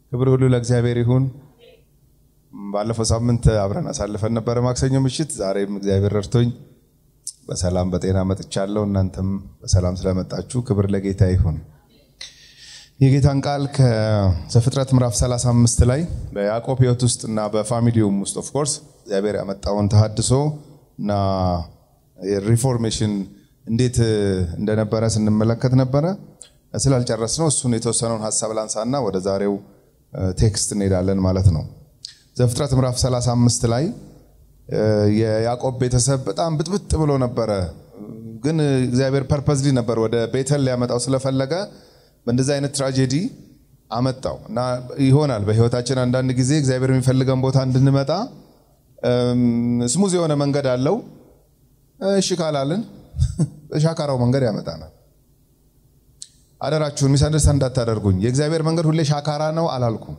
ክብር ሁሉ ለእግዚአብሔር ይሁን። ባለፈው ሳምንት አብረን አሳልፈን ነበረ ማክሰኞ ምሽት። ዛሬም እግዚአብሔር ረድቶኝ በሰላም በጤና መጥቻለሁ። እናንተም በሰላም ስለመጣችሁ ክብር ለጌታ ይሁን። የጌታን ቃል ከዘፍጥረት ምዕራፍ 35 ላይ በያዕቆብ ሕይወት ውስጥ እና በፋሚሊውም ውስጥ ኦፍኮርስ እግዚአብሔር ያመጣውን ተሃድሶ እና ሪፎርሜሽን እንዴት እንደነበረ ስንመለከት ነበረ። ስላልጨረስ ነው እሱን የተወሰነውን ሀሳብ ላንሳና ወደ ዛሬው ቴክስት እንሄዳለን ማለት ነው። ዘፍጥረት ምዕራፍ 35 ላይ የያዕቆብ ቤተሰብ በጣም ብጥብጥ ብሎ ነበረ። ግን እግዚአብሔር ፐርፐዝሊ ነበር ወደ ቤተል ሊያመጣው ስለፈለገ በእንደዚህ አይነት ትራጀዲ አመጣው እና ይሆናል በህይወታችን አንዳንድ ጊዜ እግዚአብሔር የሚፈልገን ቦታ እንድንመጣ ስሙዝ የሆነ መንገድ አለው። እሺ ካላልን በሻካራው መንገድ ያመጣናል። አደራችሁን ሚስ አንደርስታንድ እንዳታደርጉኝ። የእግዚአብሔር መንገድ ሁሌ ሻካራ ነው አላልኩም።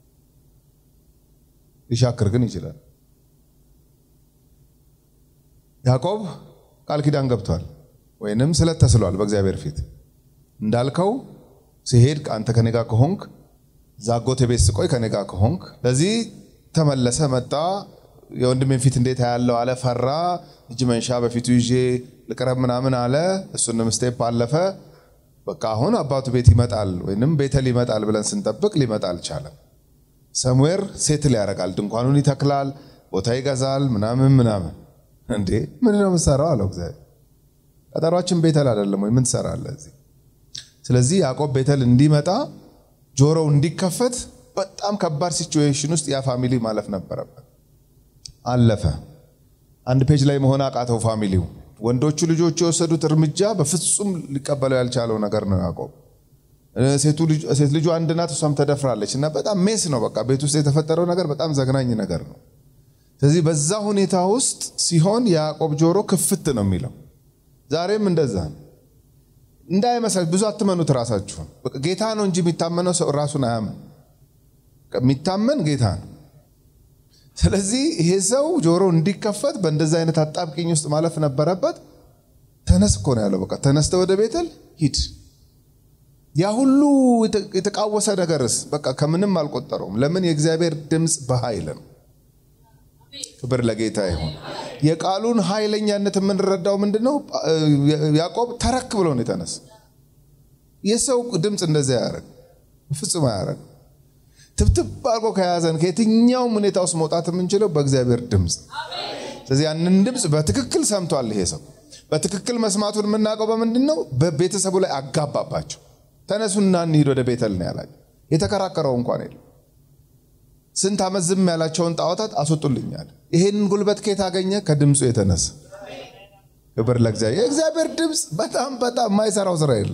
ሊሻክር ግን ይችላል። ያዕቆብ ቃል ኪዳን ገብቷል ወይንም ስለት ተስሏል በእግዚአብሔር ፊት እንዳልከው ሲሄድ አንተ ከኔ ጋር ከሆንክ ዛጎቴ ቤት ስቆይ ከኔ ጋር ከሆንክ ለዚህ ተመለሰ መጣ የወንድሜን ፊት እንዴት ያለው አለ ፈራ እጅ መንሻ በፊቱ ይዤ ልቅረብ ምናምን አለ እሱንም ስቴፕ አለፈ በቃ አሁን አባቱ ቤት ይመጣል ወይንም ቤተል ይመጣል ብለን ስንጠብቅ ሊመጣ አልቻለም ሰምዌር ሴትል ያደርጋል ድንኳኑን ይተክላል ቦታ ይገዛል ምናምን ምናምን እንዴ ምንድነው የምትሰራው አለው እግዚአብሔር ቀጠሯችን ቤተል አይደለም ወይ ምን ትሰራለህ እዚህ ስለዚህ ያዕቆብ ቤተል እንዲመጣ ጆሮው እንዲከፈት በጣም ከባድ ሲቹዌሽን ውስጥ ያ ፋሚሊ ማለፍ ነበረበት። አለፈ። አንድ ፔጅ ላይ መሆን አቃተው ፋሚሊው። ወንዶቹ ልጆቹ የወሰዱት እርምጃ በፍጹም ሊቀበለው ያልቻለው ነገር ነው ያዕቆብ። ሴት ልጁ አንድ ናት፣ እሷም ተደፍራለች እና በጣም ሜስ ነው። በቃ ቤት ውስጥ የተፈጠረው ነገር በጣም ዘግናኝ ነገር ነው። ስለዚህ በዛ ሁኔታ ውስጥ ሲሆን የያዕቆብ ጆሮ ክፍት ነው የሚለው። ዛሬም እንደዛ ነው። እንዳይመስላችሁ ብዙ አትመኑት ራሳችሁን። ጌታ ነው እንጂ የሚታመነው ሰው ራሱን አያምን። የሚታመን ጌታ ነው። ስለዚህ ይሄ ሰው ጆሮ እንዲከፈት በእንደዚህ አይነት አጣብቂኝ ውስጥ ማለፍ ነበረበት። ተነስ እኮ ነው ያለው። በቃ ተነስተ ወደ ቤተል ሂድ። ያ ሁሉ የተቃወሰ ነገርስ በቃ ከምንም አልቆጠረውም። ለምን? የእግዚአብሔር ድምፅ በኃይል ነው። ክብር ለጌታ ይሁን። የቃሉን ኃይለኛነት የምንረዳው ምንድን ነው? ያዕቆብ ተረክ ብሎ ነው የተነሳ። የሰው ድምፅ እንደዚያ ያደረግ ፍጹም አያደረግ። ትብትብ አድርጎ ከያዘን ከየትኛውም ሁኔታ ውስጥ መውጣት የምንችለው በእግዚአብሔር ድምፅ። ስለዚህ ያንን ድምፅ በትክክል ሰምቷል። ይሄ ሰው በትክክል መስማቱን የምናውቀው በምንድን ነው? በቤተሰቡ ላይ አጋባባቸው። ተነሱና እንሂድ ወደ ቤተል ነው ያላቸው። የተከራከረው እንኳን የለም። ስንት ዓመት ዝም ያላቸውን ጣዖታት አስወጡልኛል። ይሄንን ጉልበት ከየት አገኘ? ከድምፁ የተነሳ ክብር ለእግዚአብሔር። የእግዚአብሔር ድምፅ በጣም በጣም የማይሰራው ስራ የለም።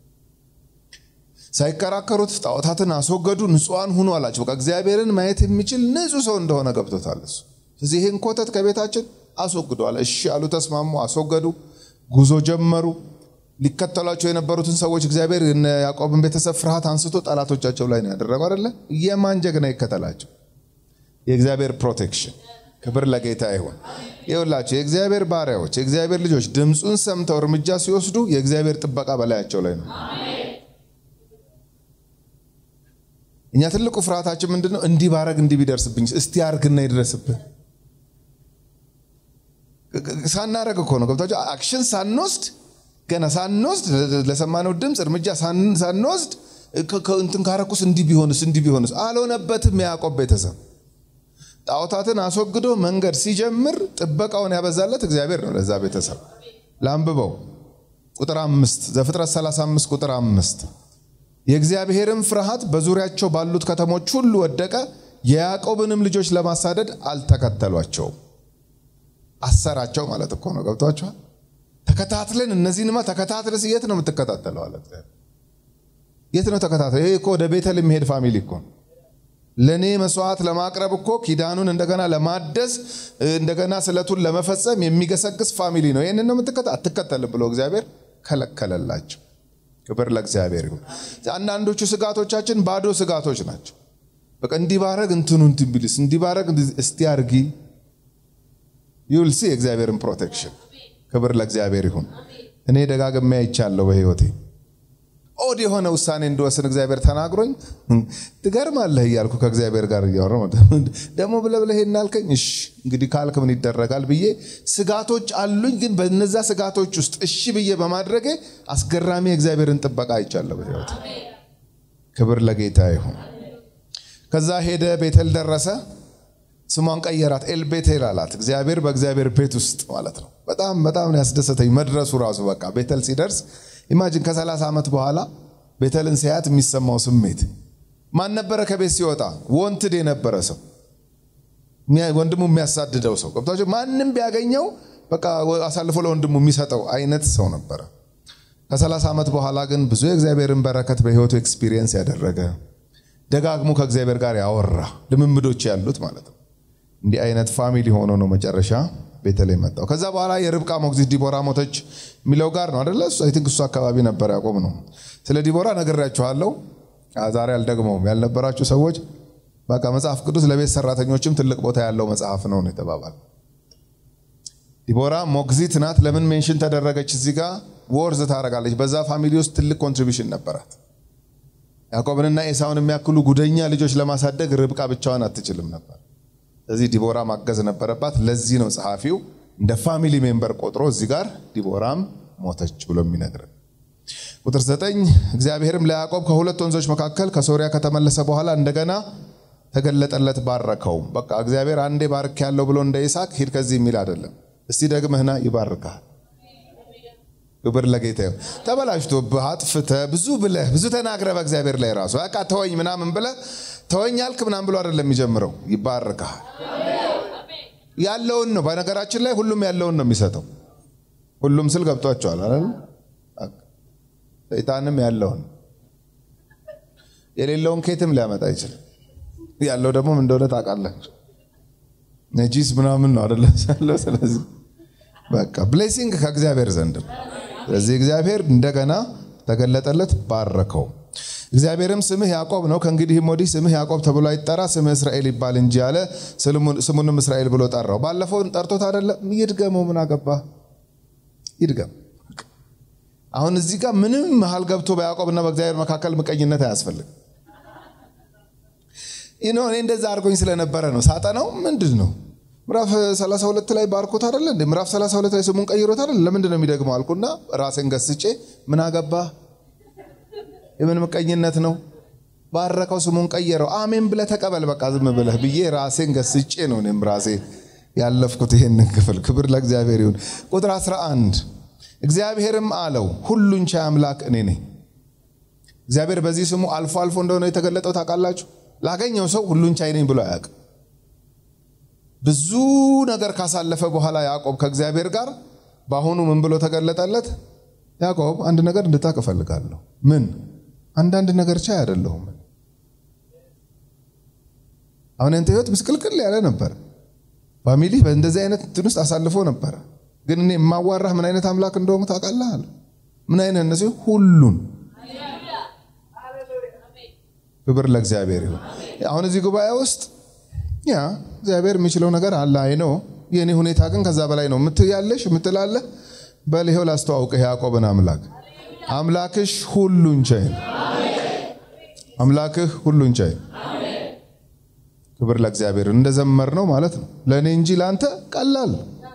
ሳይከራከሩት ጣዖታትን አስወገዱ፣ ንጹሐን ሁኑ አላቸው። በቃ እግዚአብሔርን ማየት የሚችል ንጹሕ ሰው እንደሆነ ገብቶታል እሱ። ስለዚህ ይህን ኮተት ከቤታችን አስወግደዋል። እሺ አሉ፣ ተስማሙ፣ አስወገዱ፣ ጉዞ ጀመሩ። ሊከተሏቸው የነበሩትን ሰዎች እግዚአብሔር ያዕቆብን ቤተሰብ ፍርሃት አንስቶ ጠላቶቻቸው ላይ ነው ያደረገው አይደለ? የማን ጀግና ይከተላቸው? የእግዚአብሔር ፕሮቴክሽን። ክብር ለጌታ ይሁን። ይኸውላቸው የእግዚአብሔር ባሪያዎች፣ የእግዚአብሔር ልጆች ድምፁን ሰምተው እርምጃ ሲወስዱ የእግዚአብሔር ጥበቃ በላያቸው ላይ ነው። እኛ ትልቁ ፍርሃታችን ምንድን ነው? እንዲህ ባረግ እንዲህ ቢደርስብኝ፣ እስቲ አርግና ይድረስብን። ሳናረግ እኮ ነው ገብታቸው አክሽን ሳንወስድ ገና ሳንወስድ ለሰማነው ድምፅ እርምጃ ሳንወስድ እንትን ካረኩስ እንዲህ ቢሆንስ እንዲህ ቢሆንስ አልሆነበትም። የያዕቆብ ቤተሰብ ጣዖታትን አስወግዶ መንገድ ሲጀምር ጥበቃውን ያበዛለት እግዚአብሔር ነው ለዛ ቤተሰብ። ላንብበው ቁጥር አምስት ዘፍጥረት 35 ቁጥር አምስት የእግዚአብሔርም ፍርሃት በዙሪያቸው ባሉት ከተሞች ሁሉ ወደቀ፣ የያዕቆብንም ልጆች ለማሳደድ አልተከተሏቸውም። አሰራቸው ማለት እኮ ነው። ገብቷቸዋል። ተከታትለን እነዚህንማ ተከታትለስ የት ነው የምትከታተለው? አለ የት ነው ተከታተለ? ይሄ እኮ ወደ ቤተል የሚሄድ ፋሚሊ እኮ ለእኔ መስዋዕት ለማቅረብ እኮ ኪዳኑን እንደገና ለማደስ እንደገና ስለቱን ለመፈጸም የሚገሰግስ ፋሚሊ ነው። ይህንን ነው አትከተልም ብሎ እግዚአብሔር ከለከለላቸው። ክብር ለእግዚአብሔር ይሁን። አንዳንዶቹ ስጋቶቻችን ባዶ ስጋቶች ናቸው። በቃ እንዲህ ባረግ እንትኑ እንትን ቢልስ እንዲህ ባረግ እስቲ አርጊ ዩልሲ የእግዚአብሔርን ፕሮቴክሽን ክብር ለእግዚአብሔር ይሁን። እኔ ደጋግሜ አይቻለሁ በህይወቴ ኦድ የሆነ ውሳኔ እንድወስን እግዚአብሔር ተናግሮኝ ትገርማለህ እያልኩ ከእግዚአብሔር ጋር እያወራሁ ደግሞ ብለህ ብለህ እናልከኝ እሺ እንግዲህ ካልክ ምን ይደረጋል ብዬ ስጋቶች አሉኝ። ግን በነዛ ስጋቶች ውስጥ እሺ ብዬ በማድረጌ አስገራሚ የእግዚአብሔርን ጥበቃ አይቻለሁ በሕይወት። ክብር ለጌታ ይሁን። ከዛ ሄደ፣ ቤተል ደረሰ። ስሟን ቀየራት፣ ኤል ቤቴል አላት። እግዚአብሔር በእግዚአብሔር ቤት ውስጥ ማለት ነው። በጣም በጣም ነው ያስደሰተኝ መድረሱ ራሱ። በቃ ቤተል ሲደርስ ኢማጂን ከ30 ዓመት በኋላ ቤተልን ሲያት የሚሰማው ስሜት ማን ነበረ? ከቤት ሲወጣ ወንትድ የነበረ ሰው ወንድሙ የሚያሳድደው ሰው ገብቷቸው ማንም ቢያገኘው በቃ አሳልፎ ለወንድሙ የሚሰጠው አይነት ሰው ነበረ። ከ30 ዓመት በኋላ ግን ብዙ የእግዚአብሔርን በረከት በህይወቱ ኤክስፒሪየንስ ያደረገ ደጋግሞ ከእግዚአብሔር ጋር ያወራ ልምምዶች ያሉት ማለት ነው። እንዲህ አይነት ፋሚሊ ሆኖ ነው መጨረሻ ቤተል መጣው። ከዛ በኋላ የርብቃ ሞግዚት ዲቦራ ሞተች የሚለው ጋር ነው አደለ? አይ ቲንክ እሱ አካባቢ ነበር ያቆም ነው። ስለ ዲቦራ ነግሬያችኋለሁ። ዛሬ አልደግመውም። ያልነበራችሁ ሰዎች በቃ መጽሐፍ ቅዱስ ለቤት ሰራተኞችም ትልቅ ቦታ ያለው መጽሐፍ ነው ነው የተባባል። ዲቦራ ሞግዚት ናት። ለምን ሜንሽን ተደረገች? እዚህ ጋር ወርዝ ታደርጋለች። በዛ ፋሚሊ ውስጥ ትልቅ ኮንትሪቢሽን ነበራት። ያዕቆብንና ኤሳውን የሚያክሉ ጉደኛ ልጆች ለማሳደግ ርብቃ ብቻዋን አትችልም ነበር። ስለዚህ ዲቦራ ማገዝ ነበረባት። ለዚህ ነው ጸሐፊው እንደ ፋሚሊ ሜምበር ቆጥሮ እዚህ ጋር ዲቦራም ሞተች ብሎ የሚነግርን። ቁጥር ዘጠኝ እግዚአብሔርም ለያዕቆብ ከሁለት ወንዞች መካከል ከሶሪያ ከተመለሰ በኋላ እንደገና ተገለጠለት፣ ባረከውም። በቃ እግዚአብሔር አንዴ ባርክ ያለው ብሎ እንደ ይስሐቅ ሂድ ከዚህ የሚል አይደለም። እስቲ ደግመህና ይባርካል። ክብር ለጌታ ይሁን። ተበላሽቶብህ አጥፍተህ ብዙ ብለህ ብዙ ተናግረህ በእግዚአብሔር ላይ ራሱ በቃ ተወኝ ምናምን ብለህ ተወኝ አልክ ምናምን ብሎ አይደለም የሚጀምረው። ይባርካል። ያለውን ነው። በነገራችን ላይ ሁሉም ያለውን ነው የሚሰጠው። ሁሉም ስል ገብቷቸዋል አይደል? ሰይጣንም ያለውን የሌለውን ኬትም ሊያመጣ አይችልም። ያለው ደግሞ ምን እንደሆነ ታውቃላችሁ። ነጂስ ምናምን ነው አይደለ ያለው። ስለዚህ በቃ ብሌሲንግ ከእግዚአብሔር ዘንድ ነው። ስለዚህ እግዚአብሔር እንደገና ተገለጠለት፣ ባረከው። እግዚአብሔርም ስምህ ያዕቆብ ነው፣ ከእንግዲህም ወዲህ ስምህ ያዕቆብ ተብሎ አይጠራ፣ ስምህ እስራኤል ይባል እንጂ አለ። ስሙንም እስራኤል ብሎ ጠራው። ባለፈው ጠርቶት አይደለም? ይድገመው። ምን አገባ? ይድገም። አሁን እዚህ ጋር ምንም መሀል ገብቶ በያዕቆብና በእግዚአብሔር መካከል ምቀኝነት አያስፈልግም። ይህ እኔ እንደዛ አድርጎኝ ስለነበረ ነው ሳጠናው። ምንድን ነው ምዕራፍ 32 ላይ ባርኮት አይደለ እንዴ? ምዕራፍ 32 ላይ ስሙን ቀይሮት አይደለ? ለምንድን ነው የሚደግመው አልኩና ራሴን ገስጬ ምን አገባ የምን ምቀኝነት ነው? ባረከው፣ ስሙን ቀየረው። አሜን ብለህ ተቀበል፣ በቃ ዝም ብለህ ብዬ ራሴን ገስጬ ነው እኔም ራሴ ያለፍኩት ይሄንን ክፍል። ክብር ለእግዚአብሔር ይሁን። ቁጥር 11 እግዚአብሔርም አለው ሁሉን ቻይ አምላክ እኔ ነኝ። እግዚአብሔር በዚህ ስሙ አልፎ አልፎ እንደሆነ የተገለጠው ታውቃላችሁ። ላገኘው ሰው ሁሉን ቻይ ነኝ ብሎ አያውቅም። ብዙ ነገር ካሳለፈ በኋላ ያዕቆብ ከእግዚአብሔር ጋር በአሁኑ ምን ብሎ ተገለጠለት? ያዕቆብ አንድ ነገር እንድታውቅ እፈልጋለሁ። ምን? አንዳንድ ነገር ቻይ አይደለሁም። አሁን ያንተ ህይወት ምስቅልቅል ያለ ነበር። ፋሚሊ በእንደዚህ አይነት እንትን ውስጥ አሳልፎ ነበረ። ግን እኔ የማዋራህ ምን አይነት አምላክ እንደሆኑ ታውቃለህ አለ። ምን አይነት እነዚህ ሁሉን ክብር ለእግዚአብሔር ይሁን። አሁን እዚህ ጉባኤ ውስጥ ያ እግዚአብሔር የሚችለው ነገር አለ። አይ ነው የእኔ ሁኔታ ግን ከዛ በላይ ነው ምትያለሽ ምትላለህ። በል ይኸው ላስተዋውቅህ ያዕቆብን አምላክ አምላክሽ ሁሉን ቻይ አምላክህ ሁሉን ቻይ። ክብር ለእግዚአብሔር እንደዘመር ነው ማለት ነው። ለእኔ እንጂ ለአንተ ቀላል።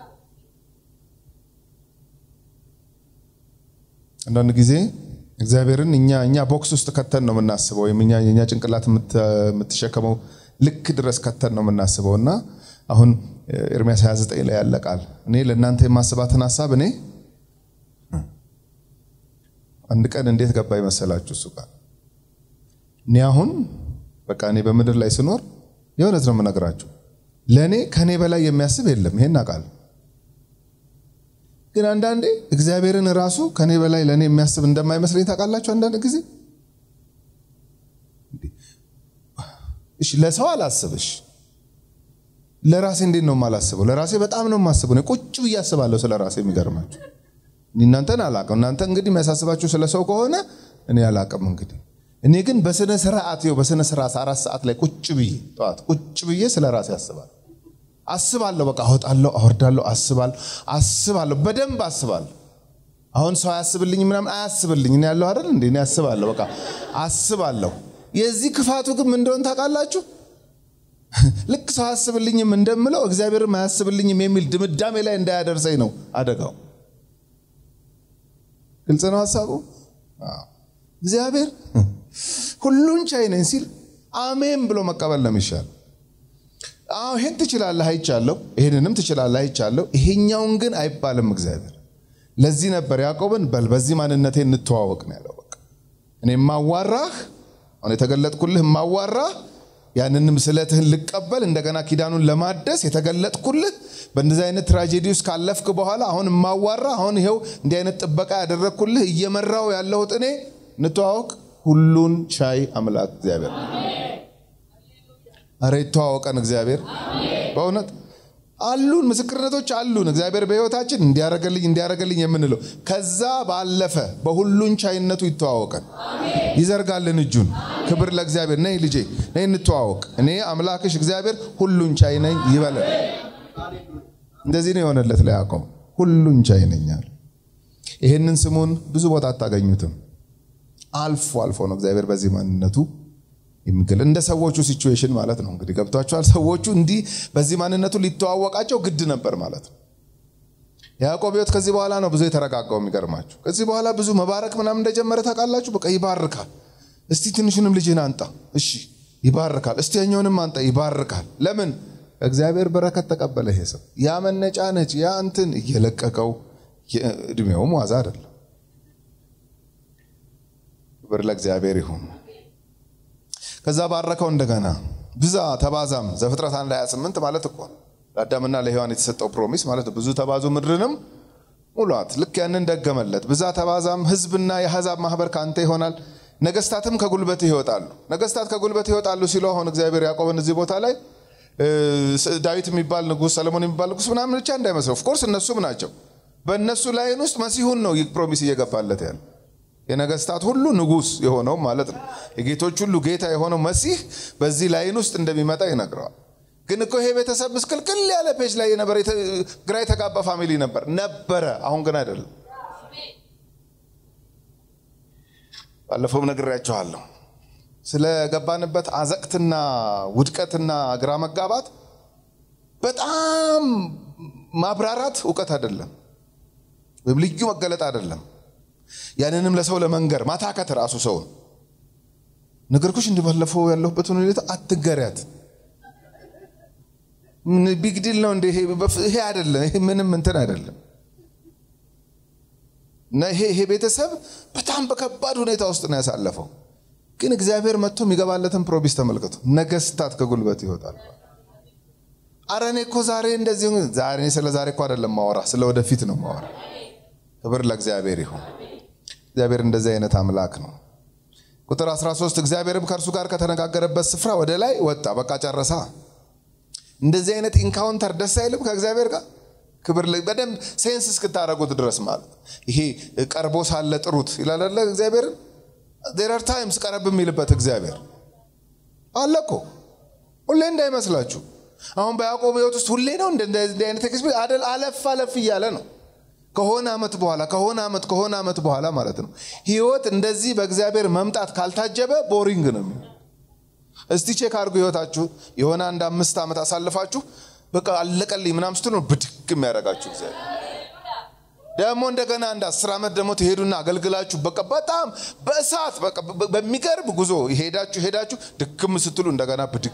አንዳንድ ጊዜ እግዚአብሔርን እኛ እኛ ቦክስ ውስጥ ከተን ነው የምናስበው፣ ወይም እኛ የእኛ ጭንቅላት የምትሸከመው ልክ ድረስ ከተን ነው የምናስበው እና አሁን ኤርሚያስ 29 ላይ ያለ ቃል እኔ ለእናንተ የማስባትን ሀሳብ እኔ አንድ ቀን እንዴት ገባ ይመሰላችሁ? እሱ ቃል እኔ አሁን በቃ እኔ በምድር ላይ ስኖር የእውነት ነው የምነግራችሁ፣ ለእኔ ከእኔ በላይ የሚያስብ የለም። ይሄን ቃል ግን አንዳንዴ እግዚአብሔርን ራሱ ከእኔ በላይ ለእኔ የሚያስብ እንደማይመስለኝ ታውቃላችሁ። አንዳንድ ጊዜ እሺ፣ ለሰው አላስብሽ፣ ለራሴ እንዴት ነው የማላስበው? ለራሴ በጣም ነው የማስበው። እኔ ቁጭ ብዬ አስባለሁ ስለ ራሴ። የሚገርማችሁ እናንተን አላቅም። እናንተ እንግዲህ የሚያሳስባችሁ ስለ ሰው ከሆነ እኔ አላቅም። እንግዲህ እኔ ግን በስነ ስርዓት ይኸው በስነ ስርዓት አራት ሰዓት ላይ ቁጭ ብዬ ጠዋት ቁጭ ብዬ ስለ ራሴ አስባለሁ አስባለሁ። በቃ አወጣለሁ፣ አወርዳለሁ፣ አስባለሁ፣ አስባለሁ፣ በደንብ አስባለሁ። አሁን ሰው አያስብልኝ ምናምን አያስብልኝ እኔ ያለው አይደል እንዴ? እኔ አስባለሁ፣ በቃ አስባለሁ። የዚህ ክፋቱ ግን ምን እንደሆነ ታውቃላችሁ? ልክ ሰው አያስብልኝም እንደምለው እግዚአብሔርም አያስብልኝም የሚል ድምዳሜ ላይ እንዳያደርሰኝ ነው አደጋው። ግልጽ ነው ሀሳቡ። እግዚአብሔር ሁሉን ቻይ ነኝ ሲል አሜን ብሎ መቀበል ነው የሚሻል። አዎ ይሄን ትችላለህ አይቻለሁ፣ ይሄንንም ትችላለህ አይቻለሁ፣ ይሄኛውን ግን አይባልም እግዚአብሔር። ለዚህ ነበር ያዕቆብን በል በዚህ ማንነቴ እንተዋወቅ ነው ያለው። በቃ እኔ ማዋራህ አሁን የተገለጥኩልህ ማዋራህ ያንንም ስለትህን ልቀበል እንደገና ኪዳኑን ለማደስ የተገለጥኩልህ በእንደዚህ አይነት ትራጀዲ ውስጥ ካለፍክ በኋላ አሁን ማዋራ አሁን ይኸው እንዲህ አይነት ጥበቃ ያደረግኩልህ እየመራው ያለሁት እኔ እንተዋወቅ። ሁሉን ቻይ አምላክ እግዚአብሔር አረ ይተዋወቀን እግዚአብሔር በእውነት አሉን ምስክርነቶች አሉን። እግዚአብሔር በሕይወታችን እንዲያረገልኝ እንዲያረገልኝ የምንለው ከዛ ባለፈ በሁሉን ቻይነቱ ይተዋወቀን፣ ይዘርጋልን እጁን። ክብር ለእግዚአብሔር። ነይ ልጄ ነይ እንተዋወቅ፣ እኔ አምላክሽ እግዚአብሔር ሁሉን ቻይ ነኝ ይበለን። እንደዚህ ነው የሆነለት ለያዕቆብ፣ ሁሉን ቻይ ነኝ አለ። ይህንን ስሙን ብዙ ቦታ አታገኙትም። አልፎ አልፎ ነው እግዚአብሔር በዚህ ማንነቱ የሚገል እንደ ሰዎቹ ሲቹዌሽን ማለት ነው። እንግዲህ ገብቷቸዋል። ሰዎቹ እንዲህ በዚህ ማንነቱ ሊተዋወቃቸው ግድ ነበር ማለት ነው። ያዕቆብ ሕይወት ከዚህ በኋላ ነው ብዙ የተረጋጋው። የሚገርማችሁ ከዚህ በኋላ ብዙ መባረክ ምናምን እንደጀመረ ታውቃላችሁ። በቃ ይባርካል። እስቲ ትንሹንም ልጅህን አንጣ፣ እሺ ይባርካል። እስቲ ያኛውንም አንጣ፣ ይባርካል። ለምን እግዚአብሔር በረከት ተቀበለ። ይሄ ሰው ያ መነጫነጭ ያ እንትን እየለቀቀው እድሜውም ዋዛ አይደለም። ክብር ለእግዚአብሔር ይሁን። ከዛ ባረከው እንደገና ብዛ ተባዛም። ዘፍጥረት 1 28 ማለት እኮ ለአዳምና ለሔዋን የተሰጠው ፕሮሚስ ማለት ብዙ ተባዙ ምድርንም ሙሏት። ልክ ያንን ደገመለት። ብዛ ተባዛም፣ ህዝብና የአሕዛብ ማህበር ከአንተ ይሆናል፣ ነገስታትም ከጉልበት ይወጣሉ። ነገስታት ከጉልበት ይወጣሉ ሲለው አሁን እግዚአብሔር ያዕቆብን እዚህ ቦታ ላይ ዳዊት የሚባል ንጉስ፣ ሰለሞን የሚባል ንጉስ ምናምን ብቻ እንዳይመስለው። ኦፍኮርስ እነሱም ናቸው። በእነሱ ላይን ውስጥ መሲሁን ነው ፕሮሚስ እየገባለት ያለ የነገስታት ሁሉ ንጉስ የሆነው ማለት ነው። የጌቶች ሁሉ ጌታ የሆነው መሲህ በዚህ ላይን ውስጥ እንደሚመጣ ይነግረዋል። ግን እኮ ይሄ ቤተሰብ ምስቅልቅል ያለ ፔጅ ላይ የነበረ ግራ የተጋባ ፋሚሊ ነበር ነበረ። አሁን ግን አይደለም። ባለፈውም ነግሬያችኋለሁ። ስለገባንበት አዘቅትና ውድቀትና ግራ መጋባት በጣም ማብራራት እውቀት አይደለም፣ ወይም ልዩ መገለጥ አይደለም። ያንንም ለሰው ለመንገር ማታከት ራሱ ሰውን ነገርኩሽ እንዲባለፈው ያለሁበትን ሁኔታ አትገሪያት። ቢግዲል ነው እንደ ይሄ አይደለም። ይሄ ምንም እንትን አይደለም። እና ይሄ ይሄ ቤተሰብ በጣም በከባድ ሁኔታ ውስጥ ነው ያሳለፈው። ግን እግዚአብሔር መጥቶ የሚገባለትን ፕሮሚስ ተመልከቱ። ነገስታት ከጉልበት ይወጣል። አረ እኔ እኮ ዛሬ እንደዚህ ዛሬ ስለ ዛሬ እኮ አይደለም ማወራ፣ ስለ ወደፊት ነው ማወራ። ክብር ለእግዚአብሔር ይሁን። እግዚአብሔር እንደዚህ አይነት አምላክ ነው። ቁጥር 13 እግዚአብሔርም ከእርሱ ጋር ከተነጋገረበት ስፍራ ወደ ላይ ወጣ። በቃ ጨረሳ። እንደዚህ አይነት ኢንካውንተር ደስ አይልም ከእግዚአብሔር ጋር ክብር በደንብ ሴንስ እስክታደረጉት ድረስ ማለት ይሄ ቀርቦ ሳለ ጥሩት ይላል እግዚአብሔርን ዜር አር ታይምስ ቀረብ የሚልበት እግዚአብሔር አለ እኮ ሁሌ እንዳይመስላችሁ። አሁን በያዕቆብ ሕይወት ውስጥ ሁሌ ነው እንደዚህ አይነት ኤክስፒሪየንስ አደል። አለፍ አለፍ እያለ ነው ከሆነ ዓመት በኋላ ከሆነ ዓመት ከሆነ ዓመት በኋላ ማለት ነው። ህይወት እንደዚህ በእግዚአብሔር መምጣት ካልታጀበ ቦሪንግ ነው የሚሆን። እስቲ ቼክ አድርጉ ህይወታችሁ የሆነ አንድ አምስት ዓመት አሳልፋችሁ በቃ አለቀልኝ ምናምን ስትሉ ነው ብድግ የሚያደርጋችሁ እግዚአብሔር። ደግሞ እንደገና አንድ አስር ዓመት ደግሞ ትሄዱና አገልግላችሁ በቃ በጣም በእሳት በቃ በሚገርም ጉዞ ሄዳችሁ ሄዳችሁ ድክም ስትሉ እንደገና ብድግ።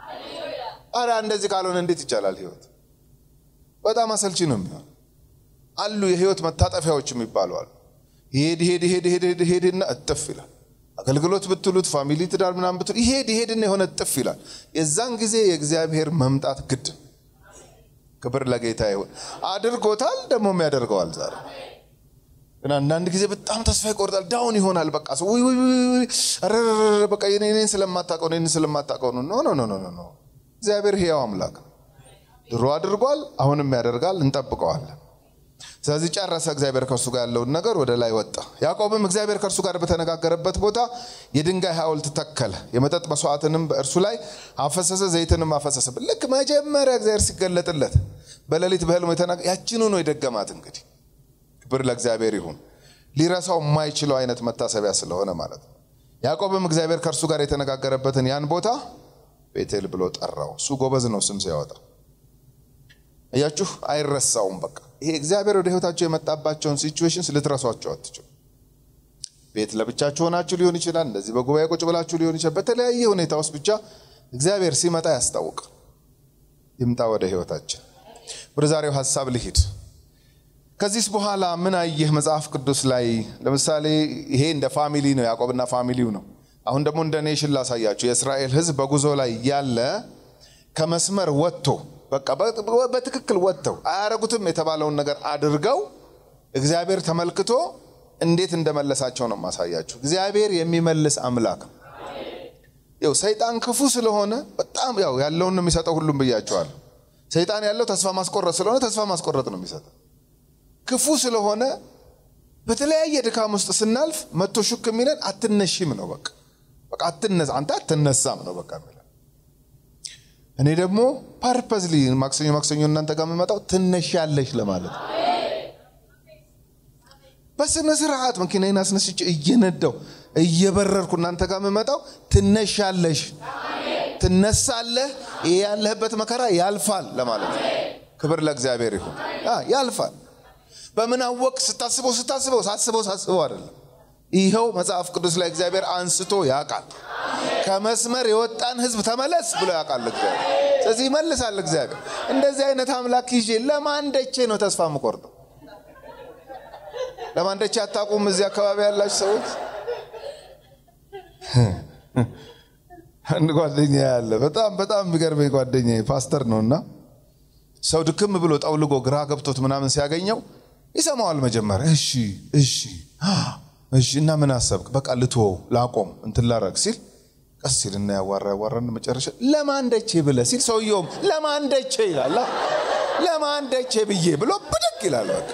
አረ እንደዚህ ካልሆነ እንዴት ይቻላል? ህይወት በጣም አሰልቺ ነው የሚሆን አሉ የህይወት መታጠፊያዎች የሚባሉ አሉ። ይሄድ ይሄድ ይሄድ ይሄድ ይሄድ ይሄድና እጥፍ ይላል። አገልግሎት ብትሉት ፋሚሊ ትዳር ምናምን ብትሉ ይሄድ ይሄድና የሆነ እጥፍ ይላል። የዛን ጊዜ የእግዚአብሔር መምጣት ግድ። ክብር ለጌታ ይሁን። አድርጎታል፣ ደግሞም ያደርገዋል። ዛሬ ግን አንዳንድ ጊዜ በጣም ተስፋ ይቆርጣል፣ ዳውን ይሆናል። በቃ ሰው ውይ ውይ ውይ ረረረ በቃ እኔን ስለማታውቀው እኔን ስለማታውቀው ነው። ኖ ኖ ኖ ኖ እግዚአብሔር ሕያው አምላክ ነው። ድሮ አድርጓል፣ አሁንም ያደርጋል። እንጠብቀዋለን። ስለዚህ ጨረሰ። እግዚአብሔር ከእርሱ ጋር ያለውን ነገር ወደ ላይ ወጣ። ያዕቆብም እግዚአብሔር ከእርሱ ጋር በተነጋገረበት ቦታ የድንጋይ ሐውልት ተከለ፣ የመጠጥ መስዋዕትንም በእርሱ ላይ አፈሰሰ፣ ዘይትንም አፈሰሰ። ልክ መጀመሪያ እግዚአብሔር ሲገለጥለት በሌሊት በሕልሙ የተናገ ያችኑ ነው የደገማት። እንግዲህ ክብር ለእግዚአብሔር ይሁን። ሊረሳው የማይችለው አይነት መታሰቢያ ስለሆነ ማለት ነው። ያዕቆብም እግዚአብሔር ከእርሱ ጋር የተነጋገረበትን ያን ቦታ ቤቴል ብሎ ጠራው። እሱ ጎበዝ ነው ስም ሲያወጣ እያችሁ አይረሳውም። በቃ ይሄ እግዚአብሔር ወደ ህይወታቸው የመጣባቸውን ሲቹዌሽንስ ልትረሷቸው አትችሉ። ቤት ለብቻችሁ ሆናችሁ ሊሆን ይችላል። እንደዚህ በጉባኤ ቁጭ ብላችሁ ሊሆን ይችላል። በተለያየ ሁኔታ ውስጥ ብቻ እግዚአብሔር ሲመጣ ያስታውቃል። ይምጣ ወደ ህይወታችን። ወደ ዛሬው ሀሳብ ልሂድ። ከዚህስ በኋላ ምን አየህ? መጽሐፍ ቅዱስ ላይ ለምሳሌ ይሄ እንደ ፋሚሊ ነው፣ ያዕቆብና ፋሚሊው ነው። አሁን ደግሞ እንደ ኔሽን ላሳያችሁ። የእስራኤል ህዝብ በጉዞ ላይ ያለ ከመስመር ወጥቶ በቃ በትክክል ወጥተው አያረጉትም የተባለውን ነገር አድርገው እግዚአብሔር ተመልክቶ እንዴት እንደመለሳቸው ነው ማሳያችሁ። እግዚአብሔር የሚመልስ አምላክ ነው። ያው ሰይጣን ክፉ ስለሆነ በጣም ያው ያለውን ነው የሚሰጠው። ሁሉም ብያቸዋለሁ። ሰይጣን ያለው ተስፋ ማስቆረጥ ስለሆነ ተስፋ ማስቆረጥ ነው የሚሰጠው። ክፉ ስለሆነ በተለያየ ድካም ውስጥ ስናልፍ መቶ ሹክ የሚለን አትነሽም ነው። በቃ በቃ አትነሳ አንተ አትነሳም ነው በቃ የሚለን። እኔ ደግሞ ፐርፐዝሊ ማክሰኞ ማክሰኞ እናንተ ጋር የምመጣው ትነሻለሽ ለማለት ነው። በስነ ስርዓት መኪናዬን አስነስቼ እየነዳው እየበረርኩ እናንተ ጋር የምመጣው ትነሻለሽ፣ ትነሳለህ፣ ይሄ ያለህበት መከራ ያልፋል ለማለት ነው። ክብር ለእግዚአብሔር ይሁን። ያልፋል። በምን አወቅ? ስታስበው ስታስበው ሳስበው ሳስበው አይደለም። ይኸው መጽሐፍ ቅዱስ ላይ እግዚአብሔር አንስቶ ያውቃል። ከመስመር የወጣን ህዝብ ተመለስ ብሎ ያውቃል እግዚአብሔር። ስለዚህ ይመልሳል እግዚአብሔር። እንደዚህ አይነት አምላክ ይዤ ለማንደቼ ነው ተስፋ የምቆርጠው? ለማንደቼ አታውቁም? እዚህ አካባቢ ያላችሁ ሰዎች አንድ ጓደኛ ያለ በጣም በጣም የሚገርመኝ ጓደኛ ፓስተር ነው እና ሰው ድክም ብሎ ጠውልጎ ግራ ገብቶት ምናምን ሲያገኘው ይሰማዋል መጀመሪያ እሺ እሺ እሺ እና ምን አሰብክ? በቃ ልትወው ላቆም እንትን ላረግ ሲል ቀስ ሲል እና ያዋራ ያዋራን መጨረሻ ለማንደቼ ብለ ሲል ሰውየውም ለማንደቼ ይላል። ለማንደቼ ብዬ ብሎ ብድግ ይላል። በቃ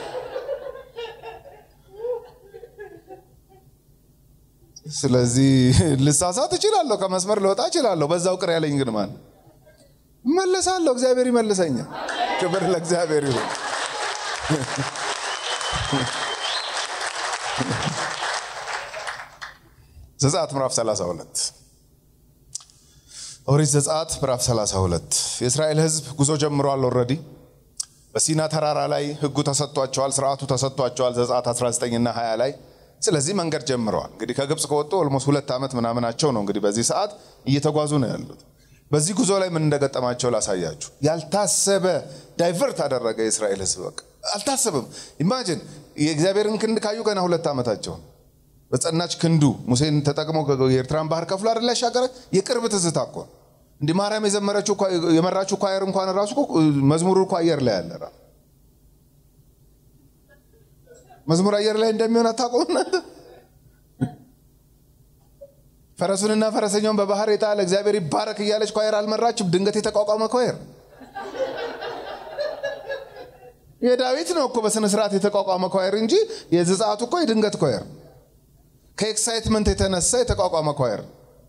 ስለዚህ ልሳሳት እችላለሁ፣ ከመስመር ልወጣ እችላለሁ። በዛው ቅር ያለኝ ግን ማን እመለሳለሁ። እግዚአብሔር ይመልሰኛል። ክብር ለእግዚአብሔር ይሁን። ዘጸአት ምዕራፍ 32 ኦሪት ዘጸአት ምዕራፍ 32 የእስራኤል ሕዝብ ጉዞ ጀምሯል። ኦልሬዲ በሲና ተራራ ላይ ሕጉ ተሰጥቷቸዋል፣ ስርዓቱ ተሰጥቷቸዋል። ዘጸአት 19 እና 20 ላይ ስለዚህ መንገድ ጀምረዋል። እንግዲህ ከግብፅ ከወጡ ኦልሞስት ሁለት ዓመት ምናምናቸው ነው። እንግዲህ በዚህ ሰዓት እየተጓዙ ነው ያሉት። በዚህ ጉዞ ላይ ምን እንደገጠማቸው ላሳያችሁ። ያልታሰበ ዳይቨርት አደረገ የእስራኤል ሕዝብ በቃ አልታሰብም። ኢማጅን የእግዚአብሔርን ክንድ ካዩ ገና ሁለት ዓመታቸው በጸናች ክንዱ ሙሴን ተጠቅሞ የኤርትራን ባህር ከፍሎ አይደል ያሻገረ። የቅርብ ትዝታ እኮ እንዲህ ማርያም የዘመረችው የመራችው ኳየር እንኳን ራሱ መዝሙሩ እኮ አየር ላይ ያለ መዝሙር አየር ላይ እንደሚሆን አታውቁም እናንተ? ፈረሱንና ፈረሰኛውን በባህር የጣለ እግዚአብሔር ይባረክ እያለች ኳየር አልመራችም። ድንገት የተቋቋመ ኳየር የዳዊት ነው እኮ በስነ ስርዓት የተቋቋመ ኳየር እንጂ የዘጸአቱ እኮ የድንገት ኳየር ከኤክሳይትመንት የተነሳ የተቋቋመ ኳየር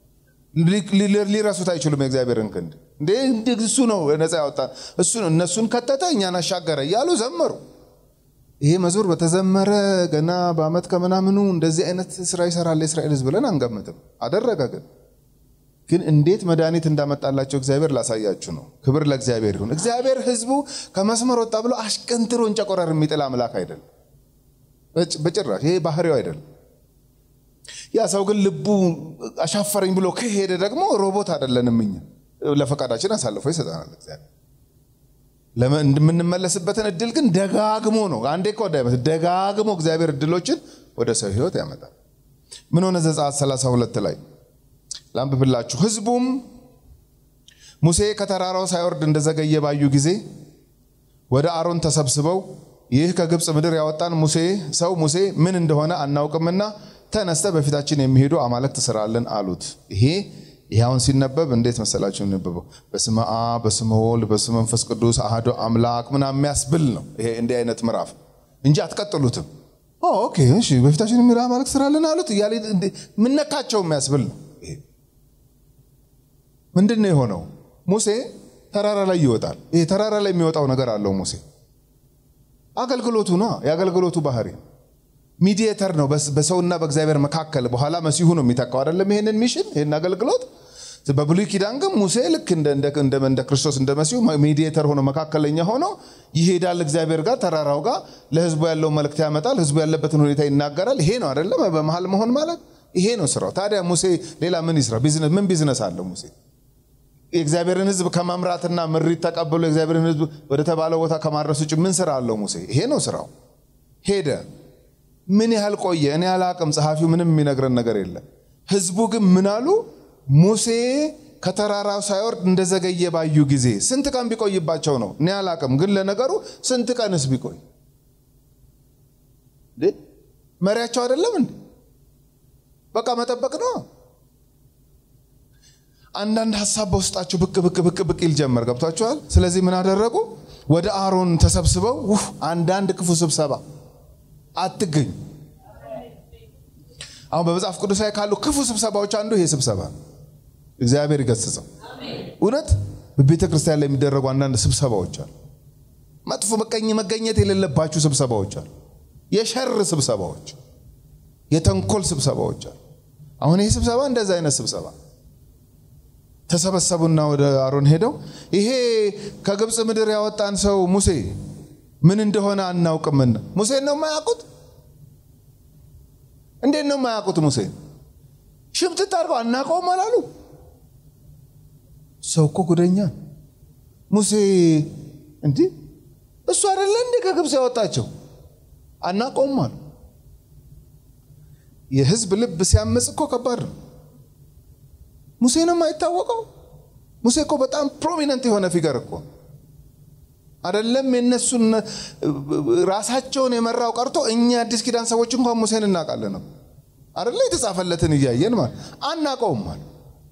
ሊረሱት አይችሉም። የእግዚአብሔርን ክንድ እንዴ እሱ ነው ነፃ ያወጣን፣ እሱ ነው እነሱን ከተተ እኛን አሻገረ እያሉ ዘመሩ። ይሄ መዝሙር በተዘመረ ገና በዓመት ከምናምኑ እንደዚህ አይነት ስራ ይሰራል የእስራኤል ሕዝብ ብለን አንገምትም። አደረገ ግን ግን እንዴት መድኃኒት እንዳመጣላቸው እግዚአብሔር ላሳያችሁ ነው። ክብር ለእግዚአብሔር ይሁን። እግዚአብሔር ሕዝቡ ከመስመር ወጣ ብሎ አሽቀንጥሮ እንጨቆረር የሚጥል አምላክ አይደለም በጭራሽ። ይሄ ባህሪው አይደለም። ያ ሰው ግን ልቡ አሻፈረኝ ብሎ ከሄደ ደግሞ ሮቦት አይደለንም እኛ። ለፈቃዳችን አሳልፎ ይሰጠናል እግዚአብሔር። የምንመለስበትን እድል ግን ደጋግሞ ነው። አንዴ እኮ ደጋግሞ እግዚአብሔር እድሎችን ወደ ሰው ህይወት ያመጣል። ምን ሆነ? ዘጸአት 32 ላይ ላንብብላችሁ። ህዝቡም ሙሴ ከተራራው ሳይወርድ እንደዘገየ ባዩ ጊዜ ወደ አሮን ተሰብስበው ይህ ከግብፅ ምድር ያወጣን ሙሴ ሰው ሙሴ ምን እንደሆነ አናውቅምና ተነስተ በፊታችን የሚሄዱ አማልክት ስራልን አሉት። ይሄ ይህ አሁን ሲነበብ እንዴት መሰላችሁ የሚነበበው? በስመ አብ በስመ ወልድ በስመ መንፈስ ቅዱስ አሐዱ አምላክ ምናምን የሚያስብል ነው። ይሄ እንዲህ አይነት ምዕራፍ እንጂ አትቀጥሉትም። ኦኬ እሺ፣ በፊታችን የሚሄዱ አማልክት ስራልን አሉት እያለ ምነካቸው የሚያስብል ነው። ይሄ ምንድን ነው የሆነው? ሙሴ ተራራ ላይ ይወጣል። ይሄ ተራራ ላይ የሚወጣው ነገር አለው ሙሴ አገልግሎቱ ነው። የአገልግሎቱ ባህሪ ሚዲየተር ነው በሰውና በእግዚአብሔር መካከል። በኋላ መሲሁ ነው የሚተካው አይደለም? ይሄንን ሚሽን ይህን አገልግሎት በብሉይ ኪዳን ግን ሙሴ ልክ እንደ ክርስቶስ እንደ መሲሁ ሚዲየተር ሆኖ መካከለኛ ሆኖ ይሄዳል እግዚአብሔር ጋር ተራራው ጋር ለህዝቡ ያለው መልእክት ያመጣል። ህዝቡ ያለበትን ሁኔታ ይናገራል። ይሄ ነው አይደለም? በመሀል መሆን ማለት ይሄ ነው ስራው። ታዲያ ሙሴ ሌላ ምን ይስራ? ምን ቢዝነስ አለው ሙሴ? የእግዚአብሔርን ህዝብ ከመምራትና ምሪት ተቀብሎ የእግዚአብሔርን ህዝብ ወደ ተባለው ቦታ ከማድረስ ውጭ ምን ስራ አለው ሙሴ? ይሄ ነው ስራው። ሄደ። ምን ያህል ቆየ? እኔ አላቅም። ጸሐፊው ምንም የሚነግረን ነገር የለም። ህዝቡ ግን ምን አሉ? ሙሴ ከተራራው ሳይወርድ እንደዘገየ ባዩ ጊዜ ስንት ቀን ቢቆይባቸው ነው? እኔ አላቅም። ግን ለነገሩ ስንት ቀንስ ቢቆይ መሪያቸው አይደለም እንዴ? በቃ መጠበቅ ነው። አንዳንድ ሀሳብ በውስጣቸው ብቅ ብቅ ብቅ ብቅ ይል ጀመር። ገብቷቸዋል። ስለዚህ ምን አደረጉ? ወደ አሮን ተሰብስበው ውህ አንዳንድ ክፉ ስብሰባ አትገኙ። አሁን በመጽሐፍ ቅዱስ ላይ ካሉ ክፉ ስብሰባዎች አንዱ ይሄ ስብሰባ ነው። እግዚአብሔር ይገስጸው። እውነት በቤተ ክርስቲያን ላይ የሚደረጉ አንዳንድ ስብሰባዎች አሉ። መጥፎ መቀኝ መገኘት የሌለባችሁ ስብሰባዎች አሉ። የሸር ስብሰባዎች፣ የተንኮል ስብሰባዎች አሉ። አሁን ይሄ ስብሰባ እንደዛ አይነት ስብሰባ ተሰበሰቡና ወደ አሮን ሄደው ይሄ ከግብፅ ምድር ያወጣን ሰው ሙሴ ምን እንደሆነ አናውቅምና ሙሴን ነው የማያውቁት? እንዴት ነው የማያውቁት? ሙሴ ሽምጥጥ አድርገው አናውቀውም አላሉ። ሰው እኮ ጉደኛ ሙሴ እንዲህ እሱ አይደለ እንዴ ከግብፅ ያወጣቸው አናውቀውም አሉ። የህዝብ ልብ ሲያመፅ እኮ ከባድ ነው። ሙሴ ነው የማይታወቀው። ሙሴ እኮ በጣም ፕሮሚነንት የሆነ ፊገር እኮ አይደለም። የነሱን ራሳቸውን የመራው ቀርቶ እኛ አዲስ ኪዳን ሰዎች እንኳን ሙሴን እናውቃለን ነው አይደለ? የተጻፈለትን እያየን ማለት አናቀውም ማለት